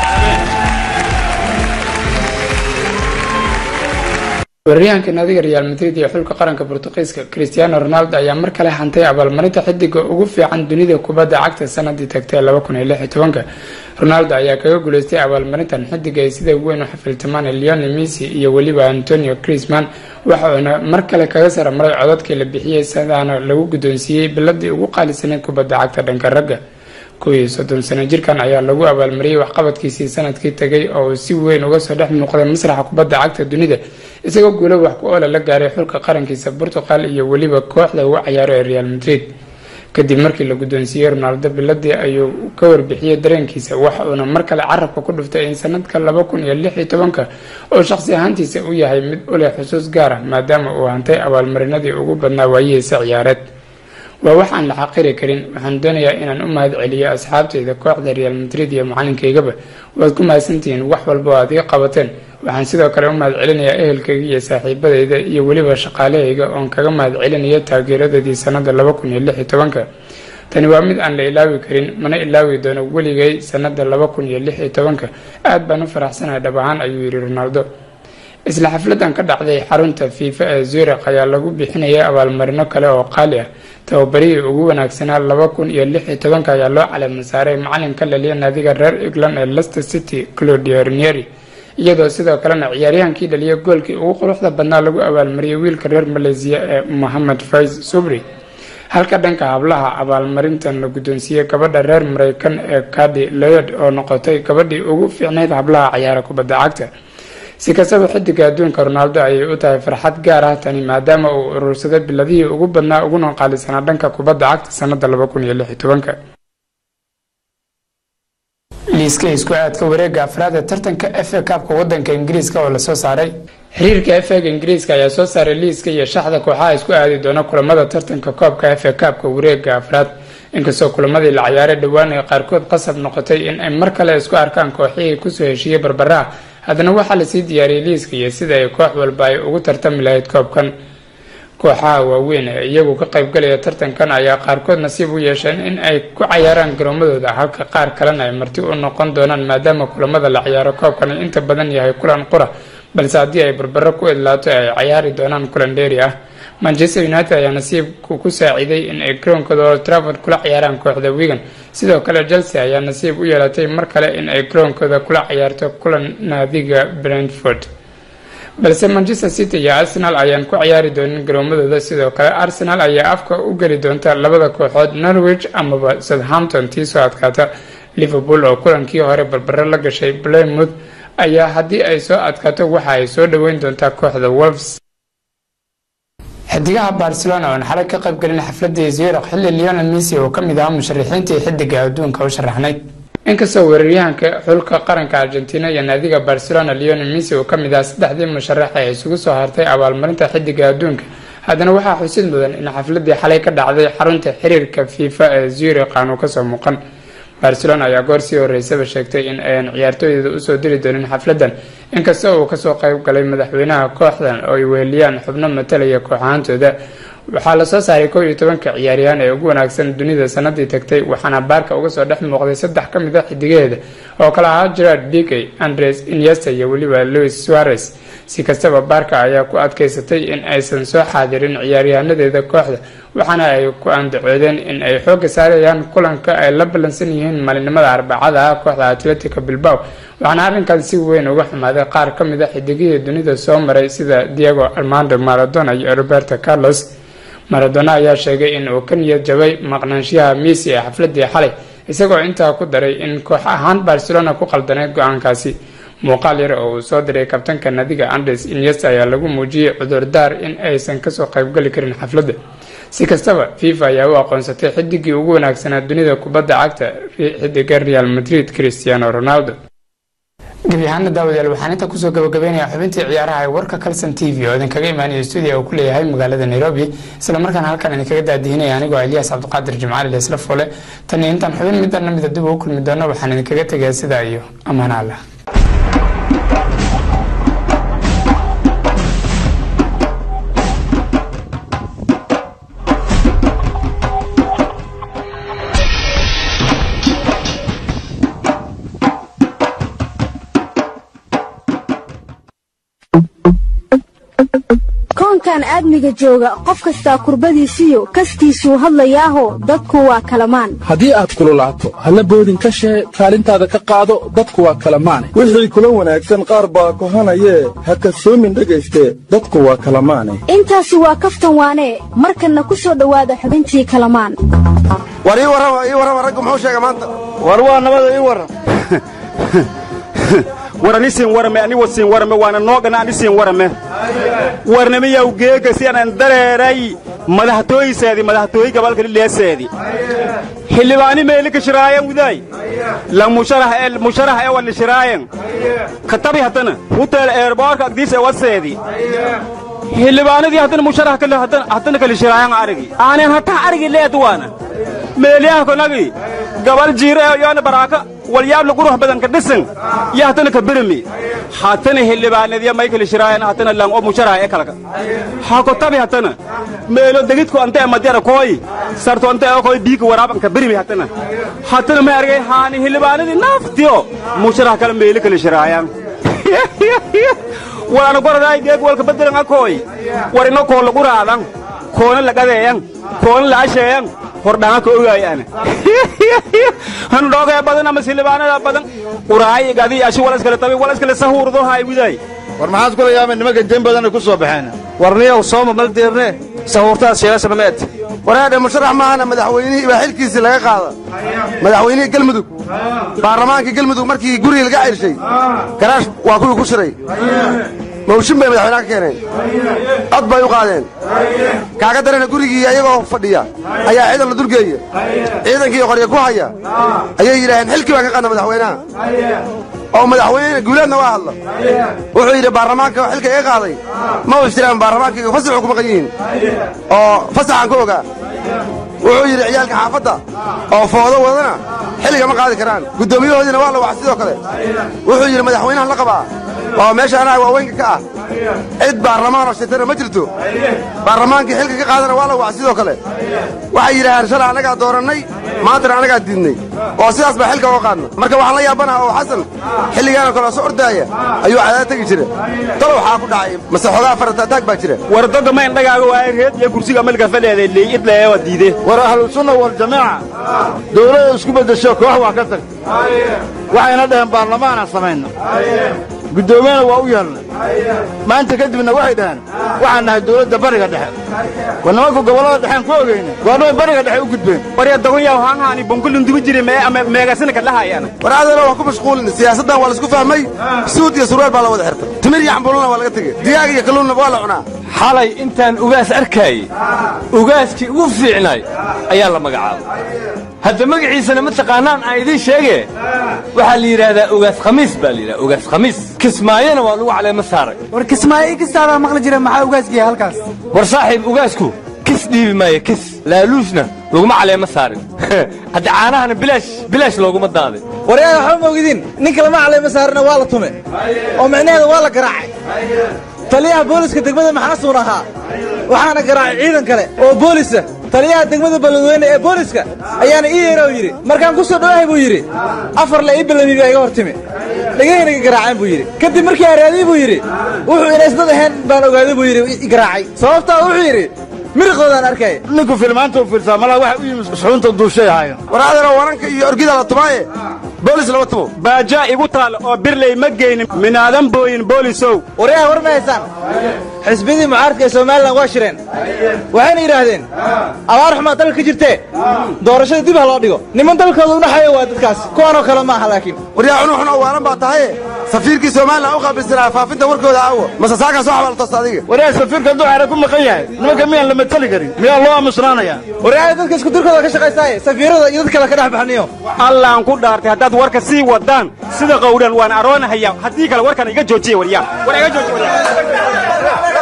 weeraryahanka naadiga real madrid iyo xulka qaranka bortuqiiska cristiano ronaldo ayaa mar kale hantay abaalmarinta xidiga ugu fiican dunida kubadda cagta sanadii tagtay ronaldo ayaa kaga guuleystay abaalmarintan xidiga ay sida weyn u xafiltamaan leonel messi iyo weliba antonio crisman waxauna mar kale kaga saramaray codadkii la bixiyey sidaana lagu guddoonsiiyey biladii ugu qaalisaneyd kubadda cagta dhanka ragga kow iyo soddon sano jirkan ayaa lagu abaalmariyey waxqabadkiisii sanadkii tagay oo uu si weyn uga soo dhex muuqday masraxa kubadda cagta dunida isagoo guulo wax ku oola la gaaray xulka qarankiisa portugal iyo weliba kooxda ugu cayaaro ee real madrid kadib markii la guddoonsiiyey ronaldo biladii ayuu ka warbixiyey dareenkiisa waxa uuna mar kale carabka ku dhuftay in sanadka laba kun iyo lix iyo tobanka oo shaqsi ahaantiisa u yahay mid u leh xusuus gaar ah maadaama uu hantay abaalmarinadii ugu badnaa waayihiisa ciyaareed waa wax aan la xaqiri karin waxaan doonayaa inaan u mahad celiyo asxaabtayda kooxda real madrid iyo macalinkaygaba waad ku mahadsantihiin wax walba oo aad iga qabateen waxaan sidoo kale u mahad celinayaa ehelkayga iyo saaxiibadayda iyo weliba shaqaalahayga oon kaga mahad celinayo taageeradoodii sanada laba kun iyo lix iyo tobanka tani waa mid aan la ilaawi karin mana ilaawi doono weligay sanada laba kun iyo lix iyo tobanka aad baan u faraxsanahay dhab ahaan ayuu yidhi ronaldo isla xafladan ka dhacday xarunta fiifa ee zurikh ayaa lagu bixinayay abaalmarino kale oo qaali ah tababarihii ugu wanaagsanaa laba kun iyo lix iyo tobanka ayaa loo caleema saaray macalinka laliya naadiga reer england ee leicester city claudio ranieri iyadoo sidoo kalena ciyaaryahankii dhaliya goolkii ugu quruxda badnaa lagu abaalmariyay wiilka reer maleysiya ee mohamed faiz subri halka dhanka hablaha abaalmarintan la guddoonsiiyey gabadha reer mareykan ee kadi loyod oo noqotay gabadhii ugu fiicnayd hablaha cayaara kubadda cagta si kastaba xidiga adduunka ronaldo ayay u tahay farxad gaar ah tani maadaama uu urursaday biladihii ugu badnaa uguna qaalisanaa dhanka kubadda cagta sanada laba kun iyo lix iyo tobanka liiska isku aadka wareega afraad ee tartanka f a kaabka wadanka ingiriiska oo lasoo saaray xiriirka f ega ingiriiska ayaa soo saaray liiska iyo shaxda kooxaha isku aadi doona kulamada tartanka koobka f a kaabka wareega afraad inkastoo kulamadii la ciyaaray dhowaan ay qaarkood qasab noqotay in ay mar kale isku arkaan kooxihii kusoo heshiiyey barbaraha haddana waxaa lasii diyaariyey liiska iyo sida ay koox walba ay ugu tartami lahayd koobkan kooxaha waaweyn ee iyagu ka qaybgalaya tartankan ayaa qaarkood nasiib u yeesheen in ay ku cayaaraan garoomadooda halka qaar kalena ay marti u noqon doonaan maadaama kulamada la ciyaaro koobkan ay inta badan yahay kulan qura balse haddii ay barbaro ku idlaato ay cayaari doonaan kulan dheeri ah manchester united ayaa nasiibku ku saaciiday in ay garoonkooda old trafford kula ciyaaraan kooxda wigan sidoo kale chelsea ayaa nasiib u yeelatay mar kale in ay garoonkooda kula ciyaarto kulan naadiga brentford balse manchester city iyo arsenal ayaan ku ciyaari doonin garoomadooda sidoo kale arsenal ayaa afka u geli doonta labada kooxood norwich amaba southampton tii soo adkaata liverpool oo kulankii hore barbaro la gashay plymouth ayaa haddii ay soo adkaato waxa ay soo dhoweyn doontaa kooxda wolves xidigaha barcelona oon xalay ka qaybgelin xafladii zurich xilli leonel messi oo ka mid ahaa musharaxiintii xidiga adduunka u sharaxnayd inkastoo weeraryahanka xulka qaranka argentina iyo naadiga barcelona leonel messi oo kamid ah saddexdii musharax ee isugu soo hartay abaalmarinta xidiga adduunka haddana waxaa xusid mudan in xafladii xalay ka dhacday xarunta xiriirka fifa ee zurich aanu kasoo muuqan barcelona ayaa goor sii horeysaba sheegtay in ayan ciyaartooydeeda usoo diri doonin xafladan inkasta uu kasoo qayb galay madaxweynaha kooxdan oo ay weheliyaan xubno matalaya kooxahantooda waxaa lasoo saaray kow iyo tobanka ciyaaryahaan ee ugu wanaagsan dunida sanadii tagtay waxaana baarka uga soo dhex muuqday saddex ka mid a xidigaheeda oo kale ahaa gerard bigey andres iniesta iyo weliba louis suarez si kastaba baarka ayaa ku adkeysatay in aysan soo xaadirin ciyaaryahaanadeeda kooxda waxaana ay ku andacoodeen in ay xooga saarayaan kulanka ay la ballansan yihiin maalinimada arbacada ah kooxda atletico bilbao waxaana arrinkan si weyn uga xumaaday qaar ka mid a xidigihii dunida soo maray sida diego armando maradona iyo roberto carlos maradona ayaa sheegay in uu ka niyad jabay maqnaanshiyaha messi ee xafladii xalay isagoo intaa ku daray in koox ahaan barcelona ku qaldaneyd go-aankaasi muuqaal yar oo uu soo diray kabtanka nadiga andes iniesta ayaa lagu muujiyey cudurdaar in aysan kasoo qaybgali karin xafladda si kastaba fifa ayaa u aqoonsatay xidigii ugu wanaagsanaa dunida kubadda cagta xidiga real madrid cristiano ronaldo gebi ahaana daawadayaal waxaan inta kusoo gabagabeynayaa xubintii ciyaaraha ee warka calson t v oo idinkaga imaanaya stuudiya uu ku leeyahay magaalada nairobi isla markaana halkan idinkaga daadihinaya anigoo eliyaas cabdiqaadir jimcaali leesla foole tan iyo intaan xubin midana mida dib ugu kulmi doono waxaan idinkaga tegayaa sidaa iyo ammaan allah koonkan aadmiga jooga qof kastaa kurbadiisiyo kastiisuu hadlayaaho dadku waa kalamaan haddii aad kululaato halla boodin ka shee kaalintaada ka qaado dadku waa kalamaane wixii kula wanaagsan qaar baa kohanayee ha kasoomin dhegayste dadku waa kalamaane intaasi waa kaftan waanee markanna ku soo dhowaada xubintii kalamaan war ii warrama ii warrama raggu muxuu sheega maanta war waa nabada ii warram war ani siin warame ani wasiin warame waana noogana ani siin warame warnamiyaw geega si anan dareeray madaxtooyiseedi madaxtooyi gabalka lileeseedi xildhibaani meeli ka shiraayan widaay la musharax ee musharax ee wali shiraayan katabi hatana hutel airborka agdiis ee waseedi xildhibaanadii haddana musharax kale haddana kale shiraayan arigi aanan hataa arigi leed waana meeliyaha konagi gabal jiire ee yoona baraaka walyaabla qurux badan ka dhisan iyo hatana ka birmi hatana xildhibaanadiya may kala shiraayan hatana lang oo musharax ee kalaka hako tabi hatana meelo degidku ante madera koy sarto ante oo koy biika waraaban ka birmi hatana hatana may argay haani xildhibaanadii naaftiyo musharax kala meelo kala shiraayan warana goraday deeg walka bedelan akoy war ino koo lagu raadan koona lagadeeyan koona la asheeyan hordhanga ka ogaayaan han dhoogaya badan ama silibaanada badan quraay gadi ashi wala iskala tabi wala iskala sahuurdo hay widay war maxaad kula yaabeen nimanka den badan ku soo baxeen warniyow sooma mal deerne sahuurtaas sheelasha mameed waraadhe musharax maahana madaxweynihii baa xilkiisii laga qaada madaxweynihii galmudug baarlamaankii galmudug markii gurigii laga cirshay garaash waa kuwii ku shiray mawshin bay madaxweynaha ka keeneen cod bay u qaadeen kaaga darana gurigii ayagoo fadhiya ayaa ciidan la dulgeeya ciidankii qorya ku haya ayay yidhaaheen xilkii baan ka qaadna madaxweynaha oo madaxweyne guulaadna waa hadla wuxuu yidhi baarlamaanka xilka iga qaaday ma u jiraan baarlamaankayga fasaxu ku maqan yihiin oo fasaxaan ku ogaa wuxuu yidhi ciyaalka xaafadda oo foodo wadana xilliga ma qaadi karaan guddoomiyahoodiina waa la waxa sidoo kale wuxuu yidhi madaxweynahan la qabaa oo meesha anaga waaweynka ka ah cid baarlamaan oo shitana ma jirto baarlamaankii xilka ka qaadana waa la waxa sidoo kale waxay yidhaaheen shalay annagaa doorannay maantana annagaa diidnay oo sidaas baa xilka uga qaadna marka waxaan la yaabanaha oo xasan xilligaanoo kale oo soo ordaaya ayuu cadaad tegi jira talo waxaa ku dhacay mase xogaa farataataag baa jira war dadda ma indhagaaga waa reed iyo kursiga malka fadheeda leeyid leewa diide war ahlusunna waljamaaca dowladda isku beddesho koox waa ka tag waxayna dhaheen baarlamaanaan samayno guddoomiyana waa u yeelnay maanta kadibna waxay dhaheen waxaan nahay dowladda bariga dhexe war nimanku gobollada dhexeen ku ogeyna goornay bariga dhexe u gudbeen warya dagunyaw haanhaani bonkulin dubi jiri mee ama meegasina ka dhahayaan war aadana waan ku mashquulin siyaasaddan waa laisku fahmay suud iyo surwaal baa la wada xirtay timir iyo xambulana waa laga tegey digaag iyo kalluunna waa la cunaa xalay intaan ugaas arkaayey ugaaskii ugu fiicnaay ayaa la magacaabay hadda magaciisana ma taqaanaan aan idiin sheege waxaa la yidhaahdaa ugaas khamiis baa la yidhahdaa ugaas khamiis kismaayona waa lagu caleema saaray war kismaayo kistaadaa maqli jira maxaa ugaasgiya halkaas war saaxiib ugaasku kis dhiibi maayo kis laaluusna laguma caleema saarin hadda caanahana bilaash bilaash looguma daaday waryaada waxba ma ogidin ninka lama caleema saarina waa la tume oo micnaheeda waa la garaacay taliyaha booliska degmada maxaasuun ahaa waxaana garaacay ciidan kale oo boolisa taliyaha degmada balladweyne ee booliska ayaana ii yeera oo yidhi markaan ku soo dhowahay buu yidhi afar le ii ballami baa iga hor timi dhegahayna iga garaaceen buu yidhi kadib markii araadii buu yidhi wuxuu ina isdad ahayn baan ogaaday buu yidhi i garaacay sababtaa wuxuu yidhi miriqoodaan arkay ninku filmaanta u fiirsaa malaha waxa u yimi suxuunta duushay ahaayeen war aadana waranka iyo orgida la tumaaye boolis lama tumo baajaa igu taal oo birley ma geynin minaadan booyin boolisow waryaha war ma haysaan xisbiyadii mucaaradka ee somalilan waa shireen waxayna yidhaahdeen abaar xumaa dalka ka jirtee doorashada dib ha loo dhigo niman dalkooda u dhaxayo waa dadkaas kuwanoo kale ma aha laakiin waryaa cunug xun oo waalan baa tahaye safiirkii somalilan u qaabilsanaa faafinta warkooda aawo mase saakaa soo xabaaltoos adiga waryaa safiirka hadduu xeera ku maqan yahay nimanka miyaan la matali karin miyaa loo aamusnaanayaa waryaha dadka isku dirkooda ka shaqaysaaye safiirada iyo dad kale ka dhex baxniyo allaan ku dhaartay haddaad warka sii wadaan sida qowdhan waan aroonahaya haddii kale warkan iga joojiya waryaa war iga jooji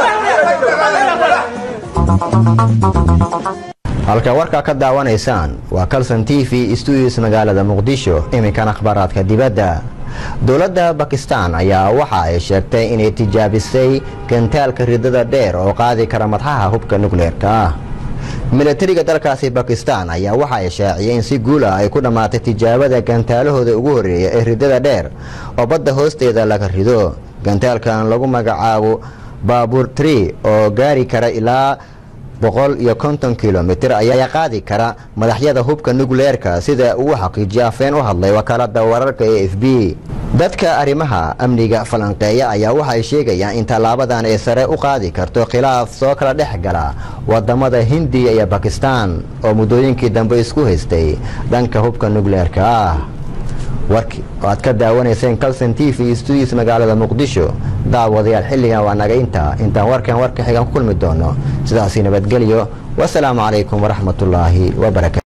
halka warkaa ka daawanaysaan waa calson t v stuudios magaalada muqdisho iminkana akhbaaraadka dibadda dowladda bakistan ayaa waxa ay sheegtay inay tijaabisay gantaalka ridada dheer oo qaadi kara madxaha hubka nukleerka ah milatariga dalkaasi bakistan ayaa waxa ay shaaciyeen si guula ay ku dhammaatay tijaabada gantaalahooda ugu horreeya ee ridada dheer oo badda hoosteeda laga rido gantaalkan lagu magacaabo baabuur tri oo gaari kara ilaa boqol iyo konton kilomitir ayaa qaadi kara madaxyada hubka nukleerka sida uu xaqiijiya afeen u hadlay wakaalada wararka e f b dadka arrimaha amniga falanqeeya ayaa waxay sheegayaan in tallaabadan ay sare u qaadi karto khilaaf soo kala dhex gala wadamada hindiya iyo bakistan oo muddooyinkii dambe isku haystay dhanka hubka nukleerka ah warki oo aad ka daawanayseen calson t v studios magaalada muqdisho daawadayaal xilligan waa naga intaa intaan warkan warka xigan ku kulmi doono sidaasi nabadgelyo wasalaamu calaykum waraxmatullaahi wabarakatu